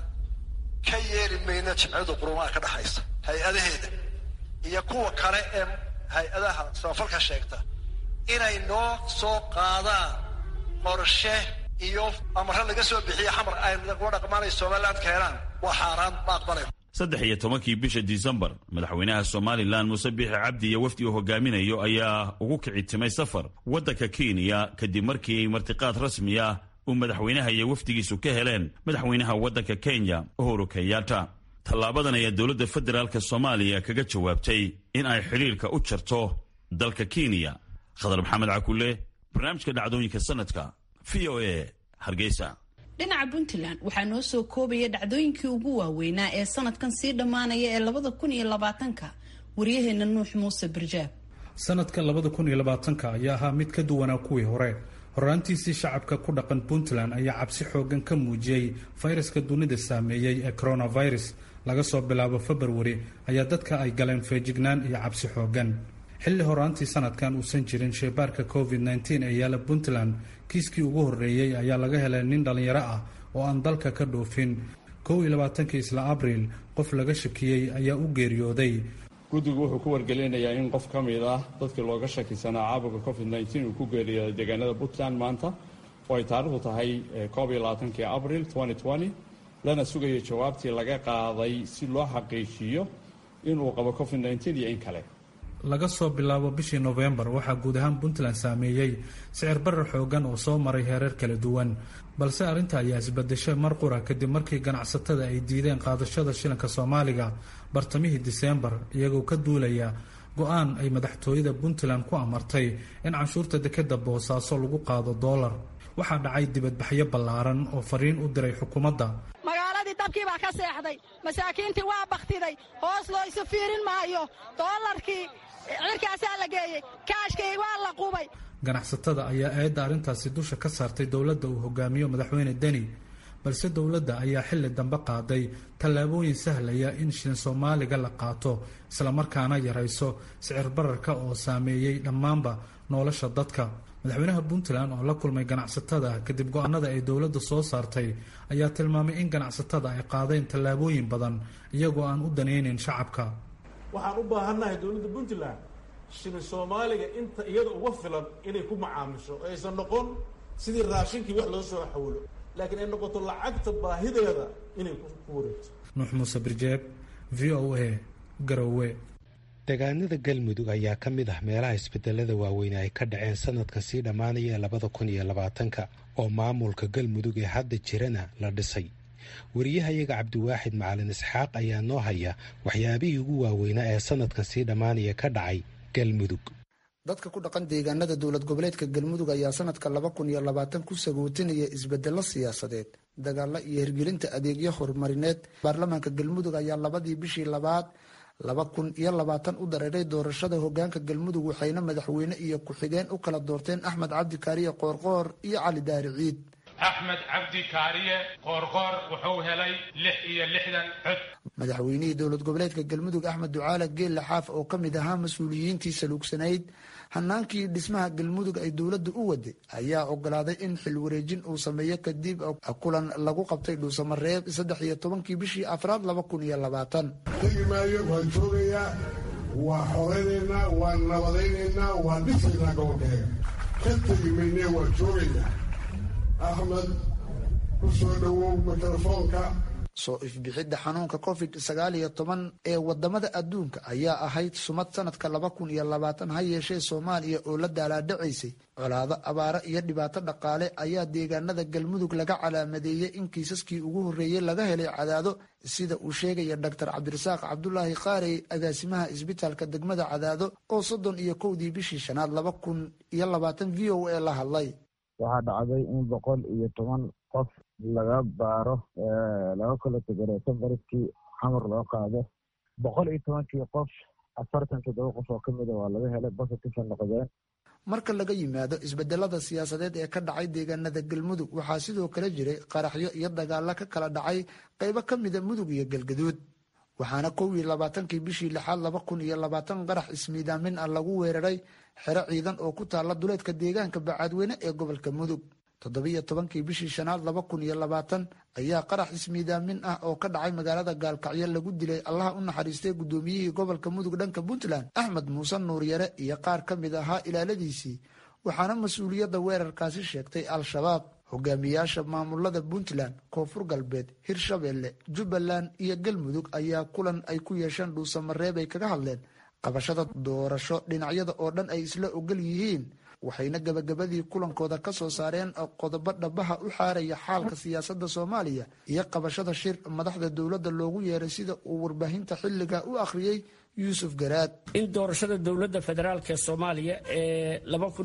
ka yeeli mayna jimciyada qurumaha ka dhexaysa hay-adaheeda iyo kuwa kale ee hay-adaha samafalka sheegta inay noo soo qaadaan qorshe iyo amare laga soo bixiya xamar ay lagula dhaqmaanay somaliland keenaan waa xaaraan ma aqbalayn saddex iyo tobankii bisha disembar madaxweynaha somalilan muuse biixi cabdi iyo wafdi uu hogaaminayo ayaa ugu kici timay safar waddanka kenya kadib markii martiqaad rasmi ah uu madaxweynaha iyo wafdigiisu ka heleen madaxweynaha waddanka kenya uhuru kenyatta tallaabadan ayaa dowladda federaalk soomaaliya kaga jawaabtay in ay xidhiirka u jarto dalka kenya khadar maxamed cakule barnaamijka dhacdooyinka sanadka v o a hargeysa dhinaca puntland waxaa noo soo koobaya dhacdooyinkii ugu waaweynaa ee sanadkan sii dhammaanaya ee labada kun iyo labaatanka waryaheena nuux muuse barjaab sanadka labada kun iyo labaatanka ayaa ahaa mid ka duwanaa kuwii hore horaantiisii shacabka ku dhaqan puntland ayaa cabsi xoogan ka muujiyey fayraska dunida saameeyey ee coronavirus laga soo bilaabo februari ayaa dadka ay galeen feejignaan iyo cabsi xoogan xilli horaantii sanadkan uusan jirin sheebaarka covid nteen ee yaala puntland kiiskii ugu horreeyey ayaa laga helay nin dhallinyaro ah oo aan dalka ka dhoofin kow iyo labaatankii isla abriil qof laga shakiyey ayaa u geeriyooday guddigu wuxuu ku wargelinayaa in qof ka mid ah dadkii looga shakisanaa caabuqa covid nteen uu ku geeriyooday deegaanada puntland maanta oo ay taarikhdu tahay koob iyo labaatankii abriil lana sugayo jawaabtii laga qaaday si loo xaqiijiyo inuu qabo covid nteen iyo in kale laga soo bilaabo bishii nofembar waxaa guud ahaan puntland saameeyey sicir barar xoogan oo soo maray heerar kala duwan balse arrinta ayaa isbadeshay mar qura kadib markii ganacsatada ay diideen qaadashada shilinka soomaaliga bartamihii diseembar iyagoo ka duulaya go-aan ay madaxtooyada puntland ku amartay in canshuurta dekeda boosaaso lagu qaado doolar waxaa dhacay dibadbaxyo ballaaran oo fariin u diray xukuumadda magaaladii dabkii baa ka seexday masaakiintii waa bakhtiday hoos loo isu fiirin maayo doolarkii cirkaasaa la geeyey kaashkii waa la qubay ganacsatada ayaa eedda arrintaasi dusha ka saartay dowladda uu hogaamiyo madaxweyne deni balse dowladda ayaa xilli dambe qaaday tallaabooyin sahlaya in shilin soomaaliga la qaato islamarkaana yarayso sicir bararka oo saameeyey dhammaanba nolosha dadka madaxweynaha puntland oo la kulmay ganacsatada kadib go-aanada ay dowladda soo saartay ayaa tilmaamay in ganacsatada ay qaadeen tallaabooyin badan iyagoo aan u danaynin shacabka waxaan u baahannahay dowladda puntland shilin soomaaliga inta iyada uga filan inay ku macaamisho oo aysan noqon sidii raashinkii wax loo soo xawlo laakiin ay noqoto lacagta baahideeda inay ku wareegto nuux muuse birjeeb v o a garowe deegaanada galmudug ayaa ka mid ah meelaha isbedelada waaweyne ay ka dhaceen sanadka sii dhammaanaya ee labada kun iyo labaatanka oo maamulka galmudug ee hadda jirana la dhisay wariyahayaga cabdiwaaxid macalin isxaaq ayaa noo haya waxyaabihii ugu waaweynaa ee sanadka sii dhammaanaya ka dhacay galmudug dadka ku dhaqan deegaanada dowlad goboleedka galmudug ayaa sanadka laba kun iyo labaatan ku sagootinaya isbedelo siyaasadeed dagaalo iyo hirgelinta adeegyo horumarineed baarlamaanka galmudug ayaa labadii bishii labaad laba kun iyo labaatan u dareeray doorashada hogaanka galmudug waxayna madaxweyne iyo ku-xigeen u kala doorteen axmed cabdi kaariye qoorqoor iyo cali daari ciid axmed cabdi kaariye qoorqoor wuxuu helay lix iyo lixdan cod madaxweynihii dowlad goboleedka galmudug axmed ducaale geelle xaaf oo ka mid ahaa mas-uuliyiintii saluugsanayd hanaankii dhismaha galmudug ay dowladda u waday ayaa ogolaaday in xil wareejin uu sameeyo kadib kulan lagu qabtay dhuusamareeb saddex iyo tobankii bishii afraad laba kun iyo labaatan tegi maayo waan joogayaa waa xoreynaynaa waan nabadaynaynaa waan dhisaynaa gobolkeega ka tegi maynee waan joogaynaa axmed ku soo dhowow mikrofoonka soo ifbixidda xanuunka covid sagaal iyo toban ee wadamada adduunka ayaa ahayd sumad sanadka laba kun iyo labaatan ha yeeshee soomaaliya oo la daalaadhacaysay colaado abaaro iyo dhibaato dhaqaale ayaa deegaanada galmudug laga calaamadeeyey in kiisaskii ugu horreeyey laga helay cadaado sida uu sheegaya doctor cabdirasaaq cabdulaahi qaarey agaasimaha isbitaalka degmada cadaado oo soddon iyo kowdii bishii shanaad laba kun iyo labaatan v o a la hadlay waxaa dhacday in boqol iyo toban qof laga baaro laga kala tegareeso bariskii xamar loo qaado boqol iyo tobankii qof afartan toddoba qof oo kamida waa laga helay positive noqdeen marka laga yimaado isbedelada siyaasadeed ee ka dhacay deegaanada galmudug waxaa sidoo kale jiray qaraxyo iyo dagaalo ka kala dhacay qaybo ka mida mudug iyo galgaduud waxaana kow iyo labaatankii bishii lixaad laba kun iyo labaatan qarax ismiidaamin ah lagu weeraray xero ciidan oo ku taala duleedka deegaanka bacaadweyne ee gobolka mudug toddobiyo tobankii bishii shanaad laba kun iyo labaatan ayaa qarax ismiidaamin ah oo ka dhacay magaalada gaalkacyo lagu dilay allaha u naxariistay guddoomiyihii gobolka mudug dhanka puntland axmed muuse nuuryare iyo qaar ka mid ahaa ilaaladiisii waxaana mas-uuliyadda weerarkaasi sheegtay al-shabaab hogaamiyaasha maamulada puntland koonfur galbeed hirshabeelle jubbaland iyo galmudug ayaa kulan ay ku yeesheen dhuusamareeb ay kaga hadleen qabashada doorasho dhinacyada oo dhan ay isla ogol yihiin waxayna gabagabadii kulankooda ka soo saareen qodobo dhabaha u xaaraya xaalka siyaasadda soomaaliya iyo qabashada shir madaxda dowladda loogu yeeray sida uu warbaahinta xilliga u akhriyey yuusuf garaad in doorashada dowladda federaalk ee soomaaliya ee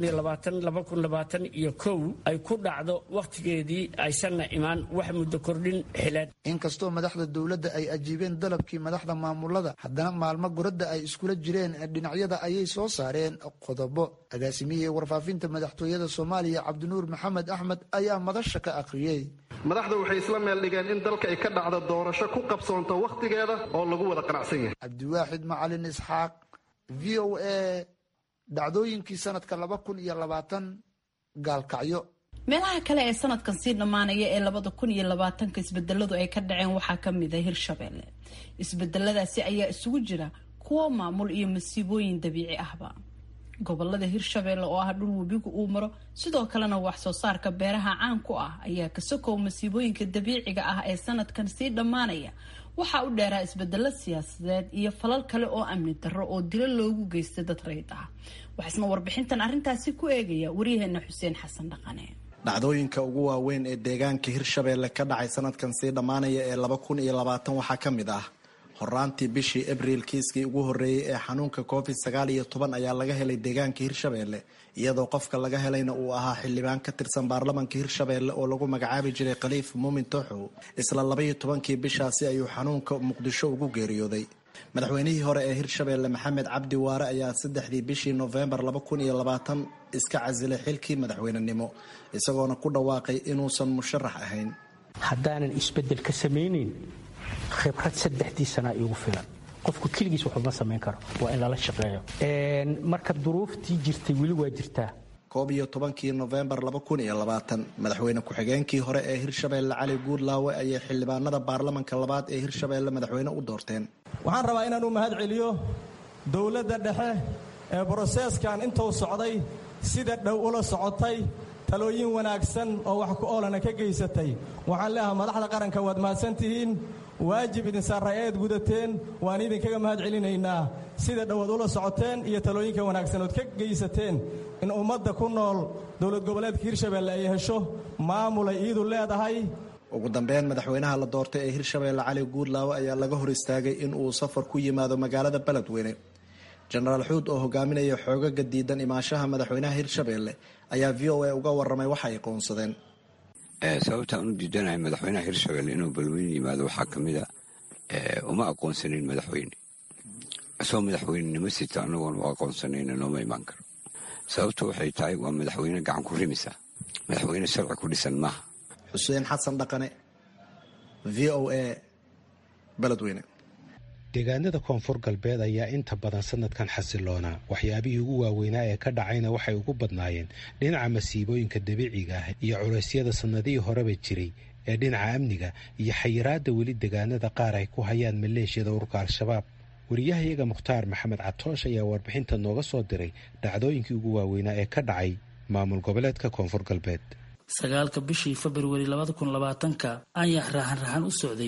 iyo kow ay ku dhacdo wakhtigeedii aysanna imaan wax muddo kordhin xileed inkastoo madaxda dowladda ay ajiibeen dalabkii madaxda maamulada haddana maalmo goradda ay iskula jireen dhinacyada ayay soo saareen qodobo agaasimihii warfaafinta madaxtooyada soomaaliya cabdinuur maxamed axmed ayaa madasha ka akhriyey madaxda waxay isla meel dhigeen in dalka ay ka dhacdo doorasho ku qabsoonto wakhtigeeda oo lagu wada qanacsan yahay cabdiwaaxid macalin isxaaq v o a dhacdooyinkii sanadka laba kun iyo labaatan gaalkacyo meelaha kale ee sanadkan sii dhammaanaya ee labada kun iyo labaatanka isbedeladu ay ka dhaceen waxaa ka mid a hirshabeelle isbedeladaasi ayaa isugu jira kuwo maamul iyo masiibooyin dabiici ahba gobolada hirshabeelle oo ah dhul webigu uu maro sidoo kalena wax soo saarka beeraha caan ku ah ayaa ka sokow masiibooyinka dabiiciga ah ee sanadkan sii dhammaanaya waxaa u dheeraa isbedelo siyaasadeed iyo falal kale oo amni darro oo dilo loogu geystay dad rayid ah waxaisna warbixintan arrintaasi ku eegaya waryaheena xuseen xasan dhaqane dhacdooyinka ugu waaweyn ee deegaanka hirshabeelle ka dhacay sanadkan sii dhammaanaya ee laba kun iyo labaatan waxaa ka mid ah horaantii bishii abriil kiiskii ugu horreeyey ee xanuunka covid sagaal iyo toban ayaa laga helay deegaanka hirshabeelle iyadoo qofka laga helayna uu ahaa xildhibaan ka tirsan baarlamanka hirshabeelle oo lagu magacaabi jiray khaliif muumin tooxow isla labaiyo tobankii bishaasi ayuu xanuunka muqdisho ugu geeriyooday madaxweynihii hore ee hirshabeelle maxamed cabdi waare ayaa saddexdii bishii noofembar laba kun iyo labaatan iska casilay xilkii madaxweynenimo isagoona ku dhawaaqay inuusan musharax ahayn haddaanan isbedel ka samaynayn khibrad saddexdii sanaa iigu filan qofku keligiis waxuma samayn karo waa in lala shaqeeyo marka duruuftii jirtay weli waa jirtaa koob iyo tobankii nofembar laba kun iyo labaatan madaxweyne ku-xigeenkii hore ee hirshabeelle cali guudlaawe ayay xildhibaanada baarlamanka labaad ee hirshabeelle madaxweyne u doorteen waxaan rabaa inaan u mahad celiyo dowladda dhexe ee broseeskan intuu socday sida dhow ula socotay talooyin wanaagsan oo wax ku oolana ka geysatay waxaan leeahaa madaxda qaranka waad mahadsan tihiin waajib idin saarray eed gudateen waan idinkaga mahad celinaynaa sida dhowaad ula socoteen iyo talooyinka wanaagsan ood ka geysateen in ummadda ku nool dowlad goboleedka hirshabeelle ay hesho maamulay iidu leedahay ugu dambeyn madaxweynaha la doortay ee hirshabeelle cali guudlaawe ayaa laga hor istaagay in uu safar ku yimaado magaalada beledweyne jenaraal xuud oo hogaaminaya xoogaga diidan imaanshaha madaxweynaha hirshabeelle ayaa v o a uga waramay waxa ay qoonsadeen sababtaan u diidanahay madaxweynaha hirshabelle inuu balweyne yimaado waxaa ka mid a uma aqoonsanin madaxweyne isagoo madaxweynenimo sita anagoon u aqoonsanayna nooma imaan karo sababtu waxay tahay waa madaxweyne gacan ku rimisa madaxweyne sharci ku dhisan maaha xuseen xasan dhaqane v o a beledweyne deegaanada koonfur galbeed ayaa inta badan sanadkan xasiloonaa waxyaabihii ugu waaweynaa ee ka dhacayna waxay ugu badnaayeen dhinaca masiibooyinka dabiiciga ah iyo culeysyada sannadihii horeba jiray ee dhinaca amniga iyo xayiraadda weli deegaanada qaar ay ku hayaan maleeshiyada ururka al-shabaab wariyahayaga mukhtaar maxamed catoosh ayaa warbixinta nooga soo diray dhacdooyinkii ugu waaweynaa ee ka dhacay maamul goboleedka koonfur galbeed sagaalka bishii februari labada kun labaatanka ayaa raxan raxan u socday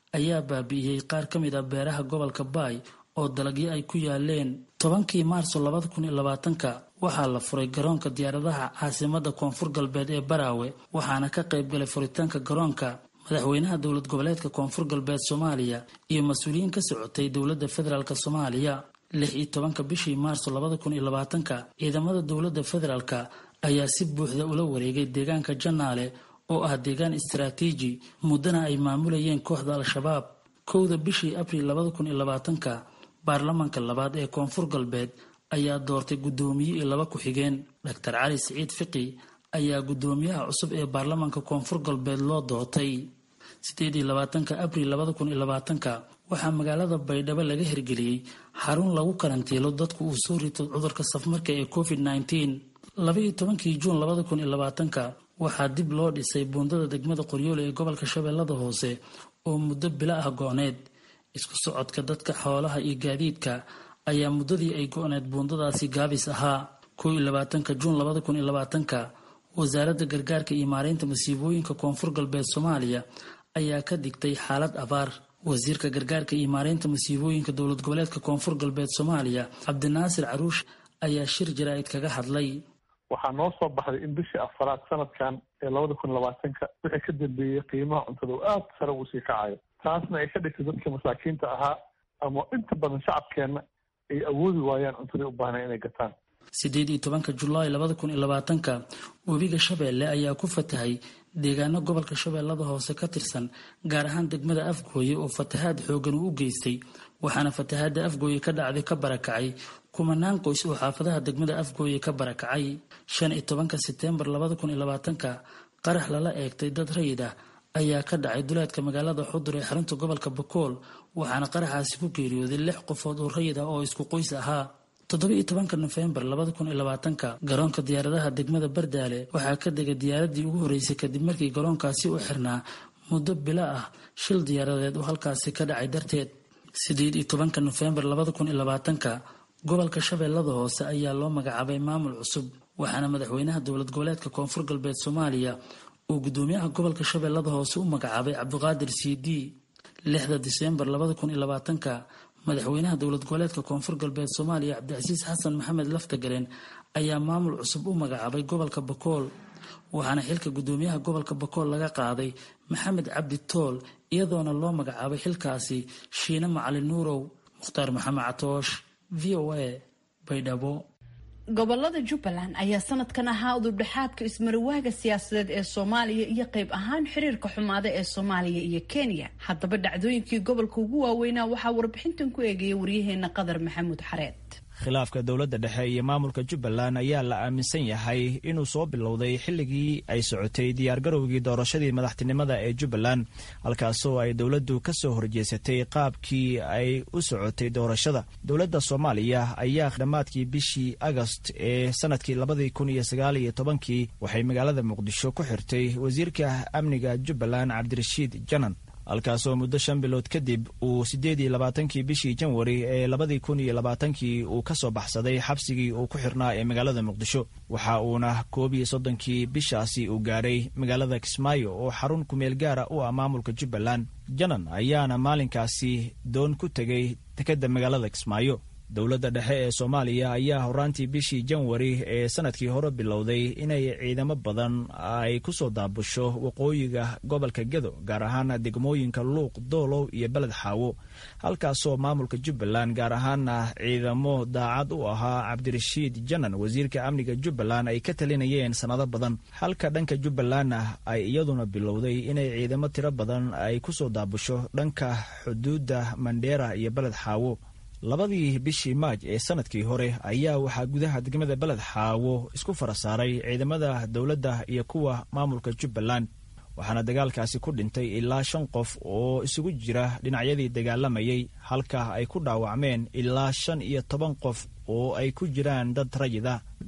ayaa baabi'iyey qaar ka mid ah beeraha gobolka baay oo dalagyo ay ku yaaleen tobankii maarso labada kun iyo labaatanka waxaa la furay garoonka diyaaradaha caasimada koonfur galbeed ee baraawe waxaana ka qayb galay furitaanka garoonka madaxweynaha dowlad goboleedka koonfur galbeed soomaaliya iyo mas-uuliyiin ka socotay dowladda federaalk soomaaliya lix iyo tobanka bishii maarso labada kun iyo labaatanka ciidamada dowladda federaalk ayaa si buuxda ula wareegay deegaanka janaale oo ah deegaan istaraatiiji muddana ay maamulayeen kooxda al-shabaab kowda bishii abriil labada kun iyo labaatanka baarlamaanka labaad ee koonfur galbeed ayaa doortay guddoomiye iyo laba ku-xigeen doctor cali siciid fiqi ayaa guddoomiyaha cusub ee baarlamaanka koonfur galbeed loo doortay sideed iyo labaatanka abriil labada kun iyo labaatanka waxaa magaalada baydhabo laga hirgeliyey xarun lagu karantiilo dadku uu soo rito cudurka safmarka ee covid nneteen labaiyo tobankii juun labada kun iyo labaatanka waxaa dib loo dhisay buundada degmada qoryoole ee gobolka shabeellada hoose oo muddo bilo ah go-need isku socodka dadka xoolaha iyo gaadiidka ayaa muddadii ay go-need buundadaasi gaabis ahaa kow iyo labaatanka juun labada kun iyo labaatanka wasaaradda gargaarka iyo maareynta masiibooyinka koonfur galbeed soomaaliya ayaa ka digtay xaalad abaar wasiirka gargaarka iyo maareynta masiibooyinka dowlad goboleedka koonfur galbeed soomaaliya cabdinaasir caruush ayaa shir jaraa'id kaga hadlay waxaa noo soo baxday in bishii afaraad sanadkan ee labada kun labaatanka wixii ka dambeeyey qiimaha cuntada uu aada sare uu sii kacayo taasna ay ka dhigtay dadka masaakiinta ahaa ama inta badan shacabkeenna ay awoodi waayaan cuntaday u baahnay inay gataan sideed iyo tobanka julaay labada kun iyo labaatanka webiga shabeelle ayaa ku fatahay deegaano gobolka shabeellada hoose ka tirsan gaar ahaan degmada afgooye oo fatahaad xoogan uu u geystay waxaana fatahaadda afgooye ka dhacday ka barakacay kumanaan qoys oo xaafadaha degmada afgooye ka barakacay shan iyo tobanka seteembar labada kun iyo labaatanka qarax lala eegtay dad rayid ah ayaa ka dhacay duleedka magaalada xudur ee xarunta gobolka bakool waxaana qaraxaasi ku geeriyooday lix qofood oo rayid ah oo isku qoys ahaa toddoba-iyo tobanka nofembar labada kun iyo labaatanka garoonka diyaaradaha degmada bardaale waxaa ka degay diyaaradii ugu horreysay kadib markii garoonkaasi u xirnaa muddo bilo ah shil diyaaradeed oo halkaasi ka dhacay darteed sideed iyo tobanka nofembar labada kun iyo labaatanka gobolka shabeellada hoose ayaa loo magacaabay maamul cusub waxaana madaxweynaha dowlad goboleedka koonfur galbeed soomaaliya uu gudoomiyaha gobolka shabeellada hoose u magacaabay cabdiqaadir c d lixda diseembar labada kun iyo labaatanka madaxweynaha dowlad goboleedka koonfur galbeed soomaaliya cabdicasiis xasan maxamed laftagareen ayaa maamul cusub u magacaabay gobolka bakool waxaana xilka gudoomiyaha gobolka bakool laga qaaday maxamed cabdi tool iyadoona loo magacaabay xilkaasi shiine macalin nuurow mukhtaar maxamed catoosh v o a baydhabo gobolada jubbaland ayaa sanadkan ahaa udubdhexaadka ismarawaaga siyaasadeed ee soomaaliya iyo qayb ahaan xiriirka xumaada ee soomaaliya iyo kenya haddaba dhacdooyinkii gobolka ugu waaweynaa waxaa warbixintan ku eegaya waryaheena qadar maxamuud xareed khilaafka dowladda dhexe iyo maamulka jubbaland ayaa la aaminsan yahay inuu soo bilowday xilligii ay socotay diyaargarowgii doorashadii madaxtinimada ee jubbaland halkaasoo ay dowladdu ka soo horjeesatay qaabkii ay u socotay doorashada dowladda soomaaliya ayaa dhammaadkii bishii agost ee sanadkii labadii kun iyo sagaal iyo tobankii waxay magaalada muqdisho ku xirtay wasiirka amniga jubbaland cabdirashiid janan halkaasoo muddo shan bilood kadib uu siddeed iyo labaatankii bishii janwari ee labadii kun iyo labaatankii uu ka soo baxsaday xabsigii uu ku xirnaa ee magaalada muqdisho waxa uuna koob iyo soddonkii bishaasi uu gaadhay magaalada kismaayo oo xarun kumeel gaara u ah maamulka jubbaland janan ayaana maalinkaasi doon ku tegay dekedda magaalada kismaayo dowladda dhexe ee soomaaliya ayaa horaantii bishii janwari ee sanadkii hore bilowday inay ciidamo badan ay ku soo daabusho waqooyiga gobolka gedo gaar ahaan degmooyinka luuq doolow iyo beled xaawo halkaasoo maamulka jubbaland gaar ahaana ciidamo daacad u ahaa cabdirashiid janan wasiirka amniga jubbaland ay ka talinayeen sannado badan halka dhanka jubbalandna ay iyaduna bilowday inay ciidamo tiro badan ay ku soo daabusho dhanka xuduudda mandheera iyo beled xaawo labadii bishii maaj ee sanadkii hore ayaa waxaa gudaha degmada beled xaawo isku fara saaray ciidamada dowladda iyo kuwa maamulka jubbaland waxaana dagaalkaasi ku dhintay ilaa shan qof oo isugu jira dhinacyadii dagaalamayay halka ay ku dhaawacmeen ilaa shan iyo toban qof oo ay ku jiraan dad rayid ah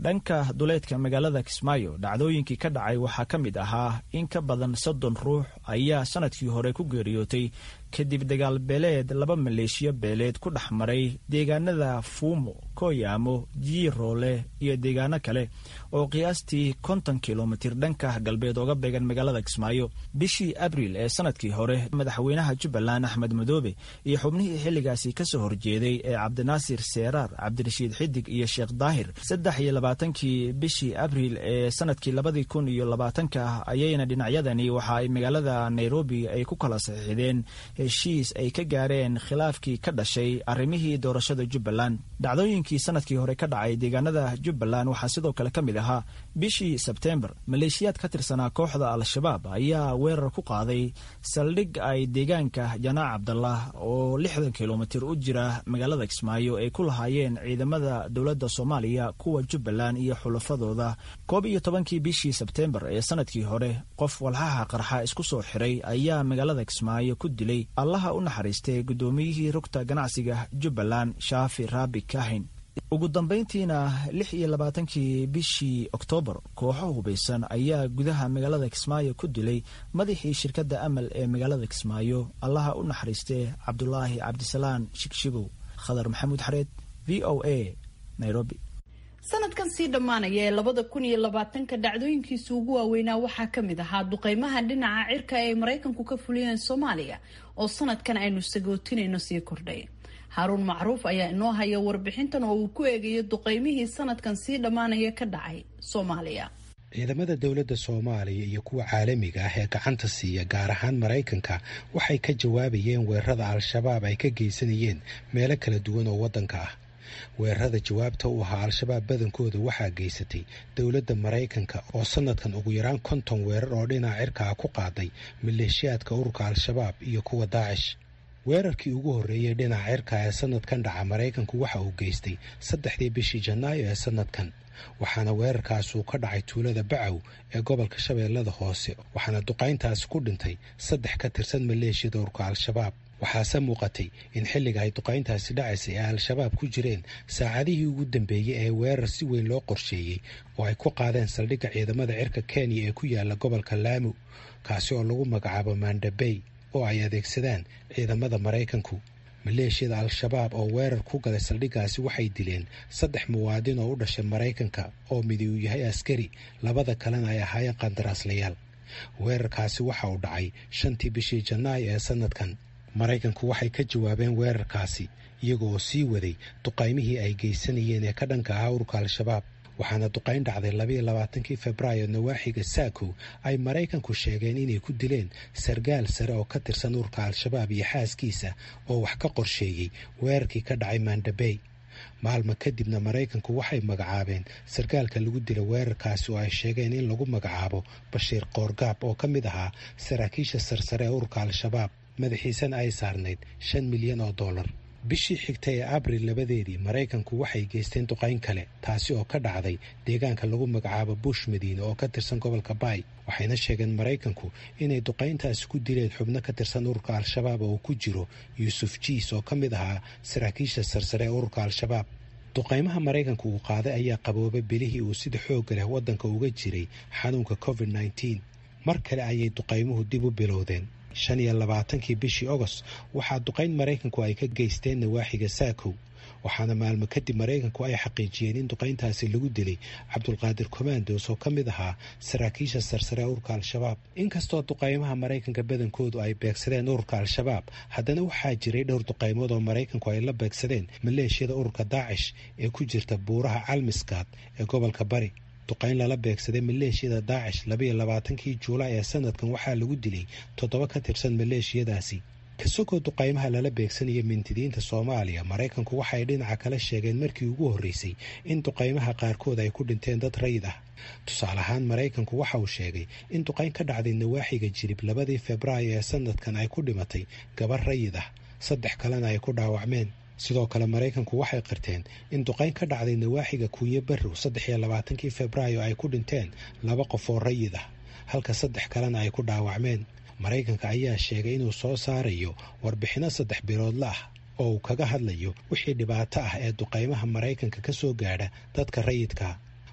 dhanka duleedka magaalada kismaayo dhacdooyinkii ka dhacay waxaa ka mid ahaa in ka badan soddon ruux ayaa sanadkii hore ku geeriyootay kadib dagaal beeleed laba maleeshiyo beeleed ku dhex maray deegaanada fuumo kooyaamo jiiroole iyo deegaano kale oo qiyaastii konton kilomitir dhanka galbeed oga beegan magaalada kismaayo bishii abriil ee sanadkii hore madaxweynaha jubbaland axmed madoobe iyo xubnihii xilligaasi kasoo horjeeday ee cabdinaasir seeraar cabdirashiid xidig iyo sheekh daahir saddex iyo labaatankii bishii abriil ee sanadkii labadii kun iyo labaatanka ayayna dhinacyadani waxa ay magaalada nairobi ay ku kala saxiixdeen heshiis ay ka gaareen khilaafkii ka dhashay arrimihii doorashada jubbaland dhacdooyinkii sanadkii hore ka dhacay deegaanada jubbaland waxaa sidoo kale ka mid ahaa bishii sebteembar maleeshiyaad ka tirsanaa kooxda al-shabaab ayaa weerar ku qaaday saldhig ay deegaanka janaac cabdallah oo lixdan kilomitir u jira magaalada kismaayo ay ku lahaayeen ciidamada dowladda soomaaliya kuwa jubbaland iyo xulafadooda koob iyo tobankii bishii sebteembar ee sanadkii hore qof walxaha qarxa isku soo xiray ayaa magaalada kismaayo ku dilay allaha u naxariistay guddoomiyihii rugta ganacsiga jubbaland shaafi raabi kahin ugu dambayntiina lix iyo labaatankii bishii oktoobar kooxo hubaysan ayaa gudaha magaalada kismaayo ku dilay madaxii shirkadda amal ee magaalada kismaayo allaha u naxariistee cabdulaahi cabdisalaan shigshigow khadar maxamuud xareed v o a nairobi sanadkan sii dhammaanaya ee labada kun iyo labaatanka dhacdooyinkiisa ugu waaweynaa waxaa ka mid ahaa duqeymaha dhinaca cirka ee ay maraykanku ka fuliyeen soomaaliya oo sanadkan aynu sagootinayno sii kordhay haaruun macruuf ayaa inoo haya warbixintan oo uu ku eegayo duqeymihii sanadkan sii dhammaanaya ka dhacay soomaaliya ciidamada dowladda soomaaliya iyo kuwa caalamiga ah ee gacanta siiya gaar ahaan maraykanka waxay ka jawaabayeen weerarada al-shabaab ay ka geysanayeen meelo kala duwan oo waddanka ah weerarada jawaabta u ahaa al-shabaab badankooda waxaa geysatay dowladda maraykanka oo sanadkan ugu yaraan konton weerar oo dhinaca cirka ah ku qaaday maleeshiyaadka ururka al-shabaab iyo kuwa daacish weerarkii ugu horreeyey dhinaca cirka ee sanadkan dhaca maraykanku waxa uu geystay saddexdii bishii janaayo ee sanadkan waxaana weerarkaas uu ka dhacay tuulada bacow ee gobolka shabeellada hoose waxaana duqayntaasi ku dhintay saddex ka tirsan maleeshiyada ururka al-shabaab waxaase muuqatay in xilliga ay duqayntaasi dhacaysay ay al-shabaab ku jireen saacadihii ugu dambeeyey ee weerar si weyn loo qorsheeyey oo ay ku qaadeen saldhigga ciidamada cirka kenya ee ku yaala gobolka laamu kaasi oo lagu magacaabo mandabey oo ay adeegsadaan ciidamada maraykanku maleeshiyada al-shabaab oo weerar ku galay saldhiggaasi waxay dileen saddex muwaadin oo u dhashay maraykanka oo midi uu yahay askari labada kalena ay ahaayeen qandaraaslayaal weerarkaasi waxa uu dhacay shantii bishii janaayo ee sanadkan maraykanku waxay ka jawaabeen weerarkaasi iyaga oo sii waday duqaymihii ay geysanayeen ee ka dhanka ahaa ururka al-shabaab waxaana duqayn dhacday labayo labaatankii febraayo nawaaxiga saakow ay maraykanku sheegeen inay ku dileen sargaal sare oo ka tirsan ururka al-shabaab iyo xaaskiisa oo wax ka qorsheeyey weerarkii ka dhacay mandabey maalma kadibna maraykanku waxay magacaabeen sargaalka lagu dila weerarkaasi oo ay sheegeen in lagu magacaabo bashiir koorgaab oo ka mid ahaa saraakiisha sarsare ee ururka al-shabaab madaxiisana ay saarnayd shan milyan oo dollar bishii xigtay ee abril labadeedii maraykanku waxay geysteen duqayn kale taasi oo ka dhacday deegaanka lagu magacaabo bush madiine oo ka tirsan gobolka baay waxayna sheegeen maraykanku inay duqayntaasi ku dileen xubno ka tirsan ururka al-shabaab oo ku jiro yuusuf jiis oo ka mid ahaa saraakiisha sarsare ee ururka al-shabaab duqaymaha maraykanku uu qaaday ayaa qaboobay bilihii uu sida xoogga leh waddanka uga jiray xanuunka covid nneteen mar kale ayay duqaymuhu dib u bilowdeen shan iyo labaatankii bishii ogost waxaa duqayn maraykanku ay ka geysteen nawaaxiga saakow waxaana maalmo kadib maraykanku ay xaqiijiyeen in duqayntaasi lagu dilay cabdulqaadir commandos oo ka mid ahaa saraakiisha sarsare ururka al-shabaab inkastoo duqaymaha maraykanka badankoodu ay beegsadeen ururka al-shabaab haddana waxaa jiray dhowr duqaymood oo maraykanku ay la beegsadeen maleeshiyada ururka daacish ee ku jirta buuraha calmiskaad ee gobolka bari duqayn lala beegsaday maleeshiyada daacish labayo labaatankii juulaay ee sanadkan waxaa lagu dilay toddoba ka tirsan maleeshiyadaasi kasogoo duqaymaha lala beegsanaya mintidiinta soomaaliya maraykanku waxay dhinaca kale sheegeen markii ugu horreysay in duqaymaha qaarkood ay ku dhinteen dad rayid ah tusaale ahaan maraykanku waxa uu sheegay in duqayn ka dhacday nawaaxiga jirib labadii febraayo ee sanadkan ay ku dhimatay gabar rayid ah saddex kalena ay ku dhaawacmeen sidoo kale maraykanku waxay qirteen in duqayn ka dhacday nawaaxiga kuunyo barrow saddex iyo labaatankii febraayo ay ku dhinteen laba qof oo rayid ah halka saddex kalena ay ku dhaawacmeen maraykanka ayaa sheegay inuu soo saarayo warbixinno saddex biloodla ah oo uu kaga hadlayo wixii dhibaato ah ee duqaymaha maraykanka ka soo gaadha dadka rayidka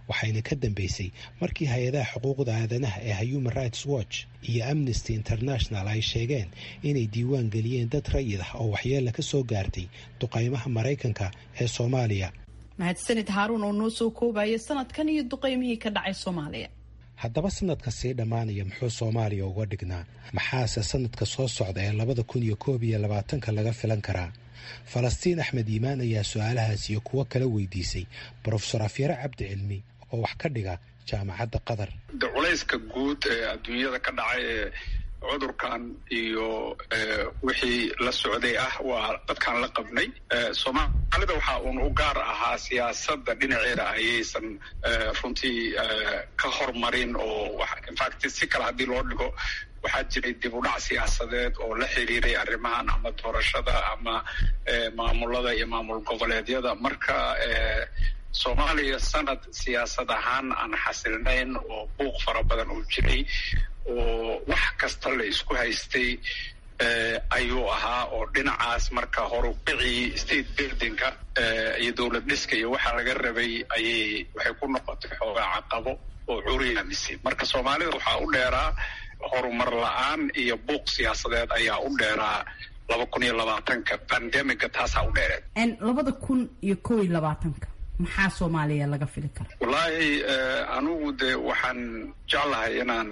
waxayna ka dambeysay markii hay-adaha xuquuqda aadanaha ee human rights watch iyo amnesty international ay sheegeen inay diiwaan geliyeen dad rayid ah oo waxyeella ka soo gaartay duqaymaha maraykanka ee soomaaliya mahadsanid haaruun oo noo soo koobaya sanadkan iyo duqaymihii ka dhacay soomaaliya haddaba sanadka sii dhammaanaya muxuu soomaaliya uga dhignaa maxaase sanadka soo socda ee labada kun iyo koob iyo labaatanka laga filan karaa falastiin axmed iimaan ayaa su-aalahaas iyo kuwo kala weydiisay brofesor afyare cabdi cilmi oo wax ka dhiga jaamacadda qatar de culayska guud ee adduunyada ka dhacay ee cudurkan iyo wixii la socday ah waa dadkaan la qabnay soomaalida waxaa uun u gaar ahaa siyaasadda dhinaceeda ayaysan runtii ka hormarin oo infact si kale haddii loo dhigo waxaa jiray dib u dhac siyaasadeed oo la xiriiray arrimahan ama doorashada ama maamulada iyo maamul goboleedyada marka soomaaliya sanad siyaasad ahaan aan xasilnayn oo buuq fara badan uu jiray oo wax kasta la isku haystay ayuu ahaa oo dhinacaas marka horubicii state buildingka iyo dowlad dhiska iyo waxaa laga rabay ayay waxay ku noqotay xoogaa caqabo oo curiyaamisay marka soomaalida waxaa u dheeraa horumar la-aan iyo buuq siyaasadeed ayaa u dheeraa laba kun iyo labaatanka bandemiga taasaa u dheereed labada kun iyo kow iyo labaatanka maxaa soomaaliya laga fili kara wallaahi anigu de waxaan jeclahay inaan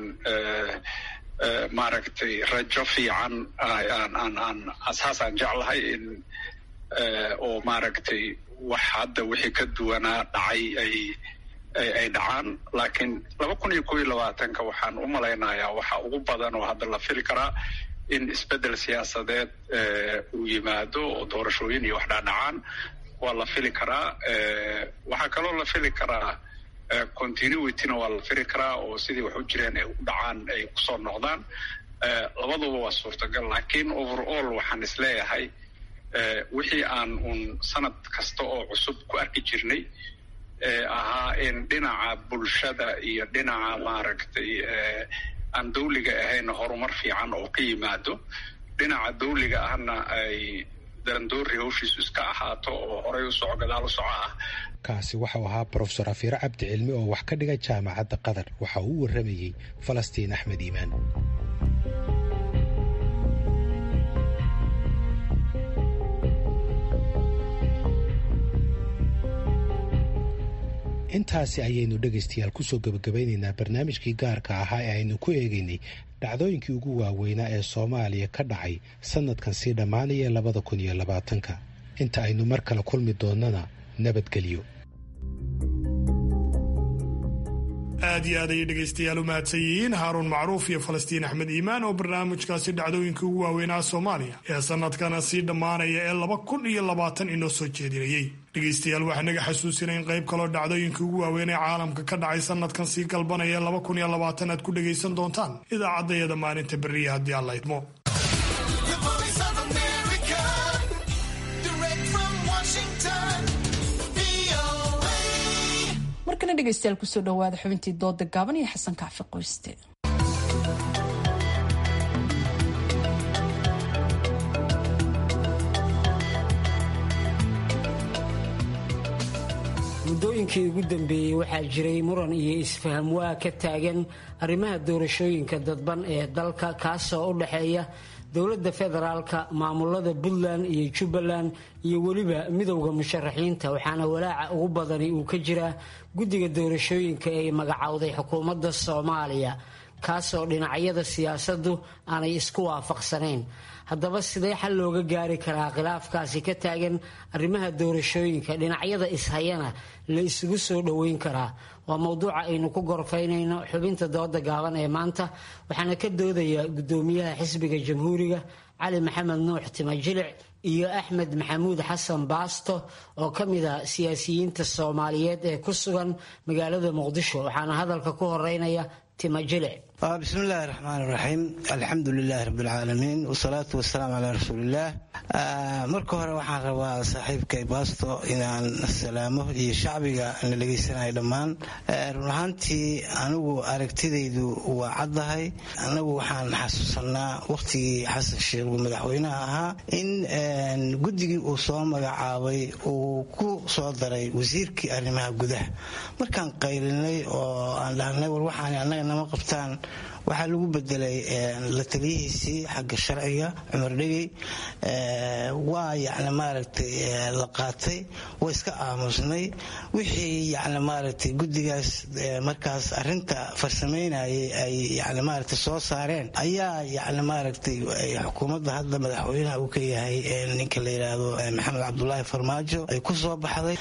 maaragtay rajo fiican aan asaasaan jeclahay in oo maaragtay wax hadda wixii ka duwanaa dhacay ay ay dhacaan laakiin laba kun iyo kow iyo labaatanka waxaan u malaynayaa waxa ugu badan oo hadda la fili karaa in isbeddel siyaasadeed uu yimaado oo doorashooyin iyo wax dhaadhacaan waa la fili karaa waxaa kaloo la fili karaa continuityna waa la fili karaa oo sidii wax u jireen ay u dhacaan ay kusoo noqdaan labaduba waa suurtagal laakiin overall waxaan isleeyahay wixii aan uun sanad kasta oo cusub ku arki jirnay ahaa in dhinaca bulshada iyo dhinaca maaragtay aan dawliga ahayn horumar fiican oo ka yimaado dhinaca dawliga ahna ay darandoori hawshiisu iska ahaato oo horay u soco gadaal u soco ah kaasi waxau ahaa brofesor afiire cabdi cilmi oo wax ka dhiga jaamacadda qatar waxa uu u warramayey falastiin axmed iimaan intaasi ayaynu dhegaystayaal kusoo gebagabaynaynaa barnaamijkii gaarka ahaa ee aynu ku eegaynay dhacdooyinkii ugu waaweynaa ee soomaaliya ka dhacay sanadkan sii dhammaanaya labada kun iyo labaatanka inta aynu mar kale kulmi doonnana nabadgelyo aad iyo aad ayay dhegaystayaal u mahadsan yihiin haaruun macruuf iyo falastiin axmed iimaan oo barnaamijkaasi dhacdooyinkii ugu waaweynaa soomaaliya ee sanadkana sii dhammaanaya ee laba kun iyo labaatan inoo soo jeedinayey dhegaystayaal waxaa naga xasuusinay in qayb kaloo dhacdooyinkii ugu waaweyn ee caalamka ka dhacay sanadkan sii galbanaya laba kun iyo labaatan aad ku dhagaysan doontaan idaacaddayada maalinta berriya haddii aan la idmo markana dhegaystayaal kusoo dhawaada xubintii dooda gaaban iyo xasan kaafi qoyste muddooyinkii ugu dambeeyey waxaa jiray muran iyo isfaham waa ka taagan arrimaha doorashooyinka dadban ee dalka kaasoo u dhexeeya dowladda federaalka maamulada puntland iyo jubbaland iyo weliba midowda musharaxiinta waxaana walaaca ugu badani uu ka jiraa guddiga doorashooyinka ee magacowday xukuumadda soomaaliya kaasoo dhinacyada siyaasaddu aanay isku waafaqsanayn haddaba sidee xal looga gaari karaa khilaafkaasi ka taagan arrimaha doorashooyinka dhinacyada ishayana la isugu soo dhoweyn karaa waa mowduuca aynu ku gorfaynayno xubinta dooda gaaban ee maanta waxaana ka doodaya gudoomiyaha xisbiga jamhuuriga cali maxamed nuux timajilic iyo axmed maxamuud xasan baasto oo ka mid a siyaasiyiinta soomaaliyeed ee ku sugan magaalada muqdisho waxaana hadalka ku horeynaya timajilic bismi illaahi raxmaan iraxiim alxamdu lilaahi rabbilcaalamiin wasalaatu wasalaamu calaa rasuuliillaah marka hore waxaan rabaa saaxiibkay baasto inaan salaamo iyo shacbiga na dhegaysanayo dhammaan run ahaantii anigu aragtidaydu waa caddahay anagu waxaan xasuusanaa wakhtigii xasan sheekh uu madaxweynaha ahaa in guddigii uu soo magacaabay uu ku soo daray wasiirkii arrimaha gudaha markaan qaylinay oo aan dhahnay war waxaan annaga nama qabtaan waxaa lagu bedelay la taliyihiisii xagga sharciga cumar dhegey waa yani maaragtay la qaatay waa iska aamusnay wixii yani maaragtay guddigaas markaas arinta farsamaynayay ay yani maaragtay soo saareen ayaa yani maaragtay xukuumadda hadda madaxweynaha uu ka yahay ninka la yidhaahdo maxamed cabdulaahi farmaajo ay ku soo baxday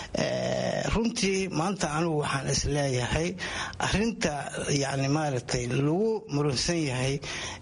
runtii maanta anigu waxaan is leeyahay arinta yani maaragtay lagu muransan yahay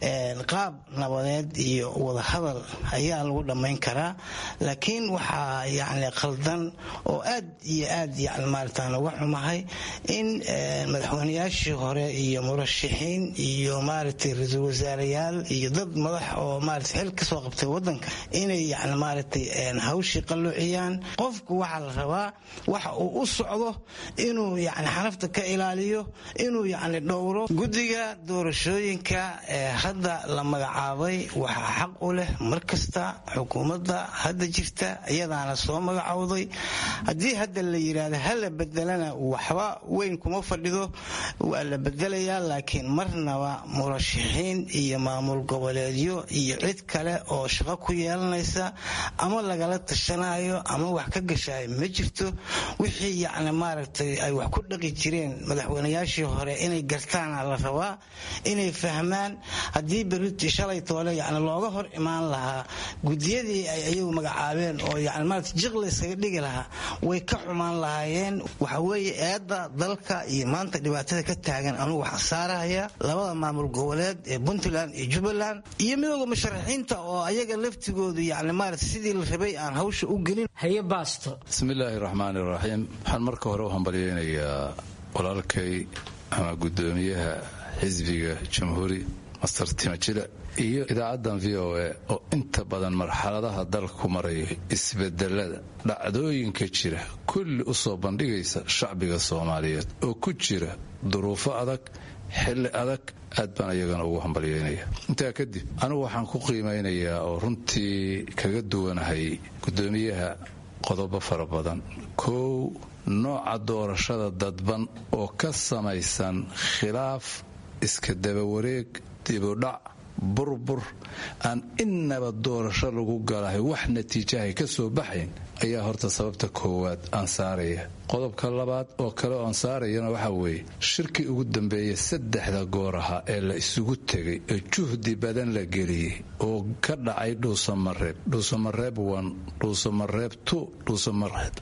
qaab nabadeed iyo wadahadal ayaa lagu dhammayn karaa laakiin waxaa yani khaldan oo aad iyo aad yani maaragtaan uga xumahay in madaxweynayaashii hore iyo murashaxiin iyo maaragtay ra-iisul wasaarayaal iyo dad madax oo maaragtay xil kasoo qabtay wadanka inay yani maaragtay hawshii qalloociyaan qofku waxaa la rabaa waxa uu u socdo inuu yani xanafta ka ilaaliyo inuu yani dhowro guddiga doorashooyinka ee hadda la magacaabay waxaa xaq u leh mar kasta xukuumadda hadda jirta iyadaana soo magacowday haddii hadda la yidhaahdo ha la bedelana waxba weyn kuma fadhido waa la bedelayaa laakiin marnaba murashaxiin iyo maamul goboleedyo iyo cid kale oo shaqo ku yeelanaysa ama lagala tashanayo ama wax ka gashayo ma jirto wixii yacni maaragtay ay wax ku dhaqi jireen madaxweynayaashii hore inay gartaana la rabaa inay fahmaan haddii beriti shalay toole yani looga hor imaan lahaa gudiyadii ay ayagu magacaabeen oo yani maarata jiq la yskaga dhigi lahaa way ka xumaan lahaayeen waxa weeye eedda dalka iyo maanta dhibaatada ka taagan anugu waxaan saarahaya labada maamul goboleed ee puntland iyo jubbaland iyo midooda musharaxiinta oo ayaga laftigoodu yani maarata sidii la rabay aan hawsha u gelin haye baasto bismillaahi raxmaani raxiim waxaan marka hore u hambalyeynayaa walaalkay ama guddoomiyaha xisbiga jamhuuri master timajile iyo idaacaddan v o a oo inta badan marxaladaha dalku marayo isbedelada dhacdooyinka jira kulli u soo bandhigaysa shacbiga soomaaliyeed oo ku jira duruufo adag xilli adag aad baan iyagana ugu hambalyeynaya intaa kadib anigu waxaan ku qiimaynayaa oo runtii kaga duwanahay guddoomiyaha qodobo fara badan kow nooca doorashada dadban oo ka samaysan khilaaf iska dabawareeg dibudhac burbur aan innaba doorasho lagu galahay wax natiijahay ka soo baxayn ayaa horta sababta koowaad aan saaraya qodobka labaad oo kale oo aan saarayana waxaa weeye shirkii ugu dambeeya saddexda goor ahaa ee la isugu tegay ee juhdi badan la geliyey oo ka dhacay dhuusamareeb dhuusamareeb one dhuusamareeb two dhuusamareeb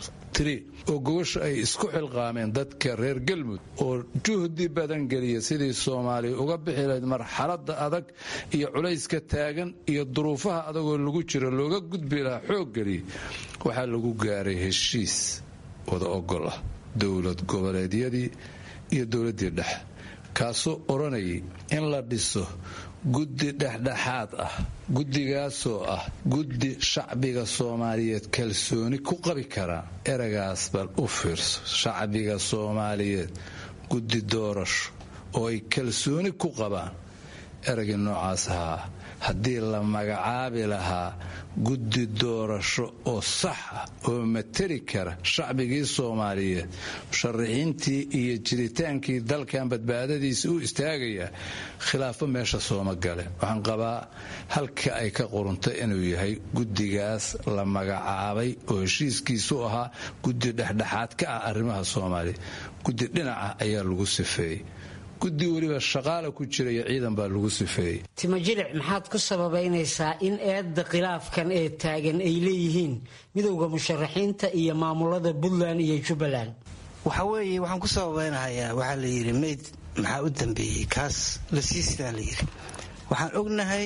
oo gogosha ay isku xilqaameen dadka reer galmud oo juhdi badan geliya sidii soomaaliya uga bixi lahayd marxaladda adag iyo culayska taagan iyo duruufaha adagoo lagu jiro looga gudbi lahaa xoog geliya waxaa lagu gaaray heshiis wada ogol ah dowlad goboleedyadii iyo dowladdii dhexe kaasoo odhanayay in la dhiso guddi dhexdhexaad ah guddigaasoo ah guddi shacbiga soomaaliyeed kalsooni ku qabi karaa eragaas bal u fiirso shacbiga soomaaliyeed guddi doorasho oo ay kalsooni ku qabaan eragii noocaas ahaa haddii la magacaabi lahaa guddi doorasho oo sax ah oo mateli kara shacbigii soomaaliyeed musharaxiintii iyo jiritaankii dalkan badbaadadiisa u istaagaya khilaafo meesha sooma gale waxaan qabaa halka ay ka quruntay inuu yahay guddigaas la magacaabay oo heshiiskiisu ahaa guddi dhexdhexaad ka ah arrimaha soomaaliya guddi dhinaca ayaa lagu sifeeyey guddi weliba shaqaala ku jiraya ciidan baa lagu sifeeyey timajilic maxaad ku sababaynaysaa in eedda khilaafkan ee taagan ay leeyihiin midowda musharaxiinta iyo maamulada puntland iyo jubbaland waxa weeye waxaan ku sababaynahayaa waxaa la yidhi mayd maxaa u dambeeyey kaas la siistaa la yidhi waxaan ognahay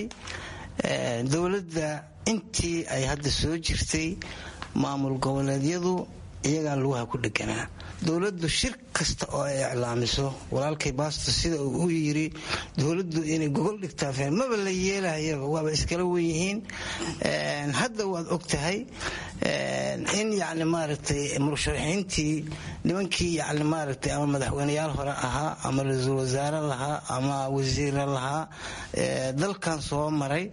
dowladda intii ay hadda soo jirtay maamul goboleedyadu iyagaa lugaha ku dheganaa dowladdu shir kasta oo ay iclaamiso walaalkay baasto sida uu u yiri dowladdu inay gogol dhigtaa feen maba la yeelahayaba waaba iskala wenyihiin hadda waad og tahay in yacni maaragtay murasharaxiintii nimankii yacni maaragtay ama madaxweyneyaal hore ahaa ama ra-iisul wasaare lahaa ama wasiira lahaa dalkan soo maray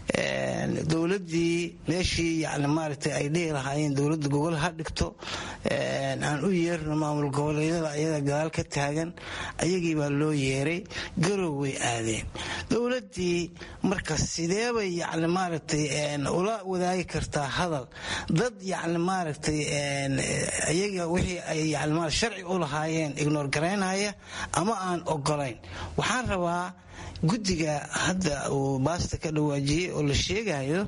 dowladdii meeshii yani maaragtay ay dhihi lahaayeen dowladda gogol ha dhigto aan u yeerno maamul goboleedyada ayaga gadaal ka taagan ayagii baa loo yeeray garow way aadeen dowladdii marka sideebay yani maaragtay ula wadaagi kartaa hadal dad yani maaragtay iyaga wixii ay yani sharci u lahaayeen ignoor garaynaya ama aan ogolayn waxaan rabaa guddiga hadda uu baasta ka dhawaajiyey oo la sheegayo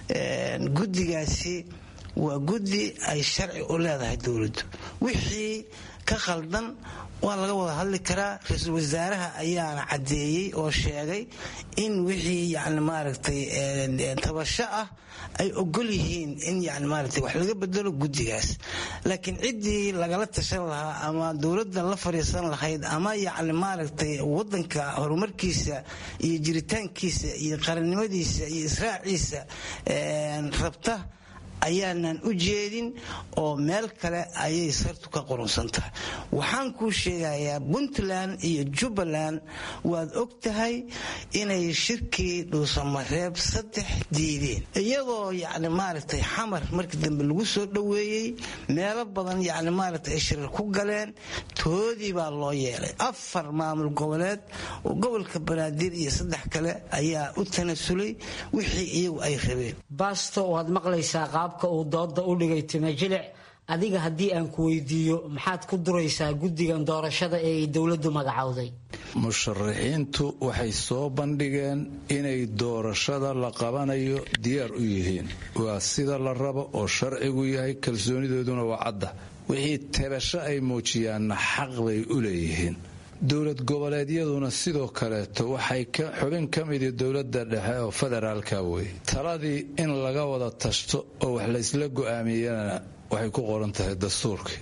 guddigaasi waa guddi ay sharci u leedahay dowladdu wixii ka khaldan waa laga wada hadli karaa ra-iisul wasaaraha ayaana caddeeyey oo sheegay in wixii yani maaragtay tabasho ah ay ogol yihiin in yani maaragtay wax laga bedelo guddigaas laakiin ciddii lagala tashan lahaa ama dowladda la fadhiisan lahayd ama yacni maaragtay waddanka horumarkiisa iyo jiritaankiisa iyo qarannimadiisa iyo israaciisa rabta ayaanan u jeedin oo meel kale ayay sartu ka qurunsan tahay waxaan kuu sheegayaa puntland iyo jubbaland waad og tahay inay shirkii dhuusamareeb saddex diideen iyadoo yacni maaragtay xamar markii dambe lagu soo dhoweeyey meelo badan yacni maaragtay ay shirar ku galeen toodii baa loo yeelay afar maamul goboleed oo gobolka banaadir iyo saddex kale ayaa u tanasulay wixii iyagu ay rabeen baasto waad maqlaysaa qaabka uu dooda u dhigay timajilic adiga haddii aan ku weydiiyo maxaad ku duraysaa guddigan doorashada ee ay dowladdu magacowday musharaxiintu waxay soo bandhigeen inay doorashada la qabanayo diyaar u yihiin waa sida la rabo oo sharcigu yahay kalsoonidooduna waa cadda wixii tabasho ay muujiyaanna xaq bay u leeyihiin dowlad goboleedyaduna sidoo kaleeto waxay xubin ka midii dowladda dhexe oo federaalka wey taladii in laga wada tashto oo wax laysla go'aamiyana waxay ku qoran tahay dastuurkii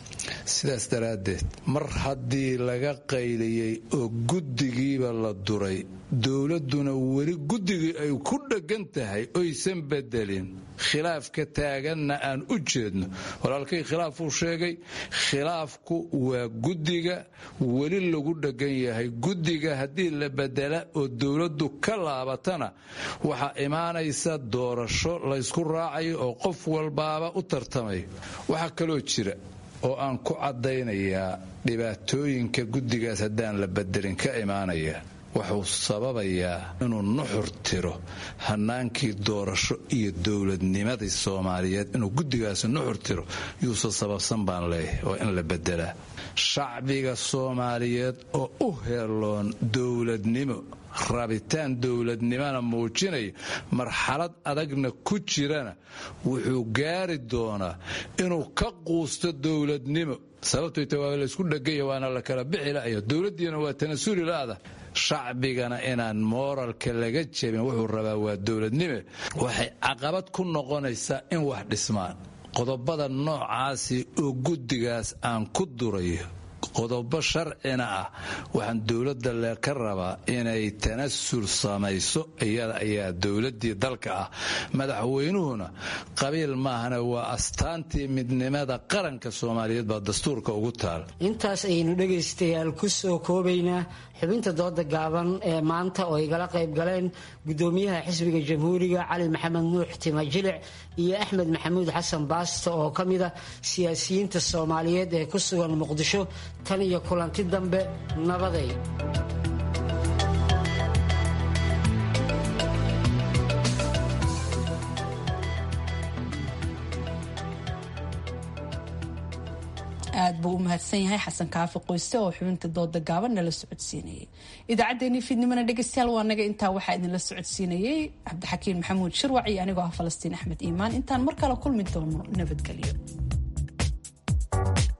sidaas daraaddeed mar haddii laga qayliyey oo guddigiiba la duray dowladduna weli guddigii ay ku dheggan tahay oysan bedelin khilaafka taaganna aan u jeedno walaalkay khilaafuu sheegay khilaafku waa guddiga weli lagu dheggan yahay guddiga haddii la bedela oo dowladdu ka laabatana waxaa imaanaysa doorasho laysku raacayo oo qof walbaaba u tartamayo waxaa kaloo jira oo aan ku caddaynayaa dhibaatooyinka guddigaas haddaan la bedelin ka imaanaya wuxuu sababayaa inuu nuxur tiro hanaankii doorasho iyo dowladnimadii soomaaliyeed inuu guddigaasi nuxur tiro yuusan sababsan baan leeyahay oo in la bedelaa shacbiga soomaaliyeed oo u heeloon dowladnimo rabitaan dowladnimana muujinaya marxalad adagna ku jirana wuxuu gaari doonaa inuu ka quusto dowladnimo sababtoy ta waa laysku dhegaya waana la kala bixi la'aya dowladdiina waa tanasuli la'da shacbigana inaan mooralka laga jebin wuxuu rabaa waa dowladnime waxay caqabad ku noqonaysaa in wax dhismaan qodobada noocaasi oo guddigaas aan ku durayo qodobo sharcina ah waxaan dowladda le ka rabaa inay tanasul samayso iyada ayaa dowladdii dalka ah madaxweynuhuna qabiil maahana waa astaantii midnimada qaranka soomaaliyeed baa dastuurka ugu taal intaas ayaynu dhegaystayaal ku soo koobaynaa xubinta dooda gaaban ee maanta oo igala qayb galeen gudoomiyaha xisbiga jamhuuriga cali maxamed nuux timajilic iyo axmed maxamuud xasan baasto oo ka mid ah siyaasiyiinta soomaaliyeed ee ku sugan muqdisho tan iyo kulanti dambe nabaday aad buu u mahadsan yahay xasan kaafi qoyste oo xubinta dooda gaaban nala socodsiinayay idaacaddeenii fiidnimana dhegeystayaal waa naga intaa waxaa idinla socodsiinayay cabdixakiin maxamuud shirwac iyo anigoo ah falastiin axmed iimaan intaan mar kale kulmi doono nabadgelyo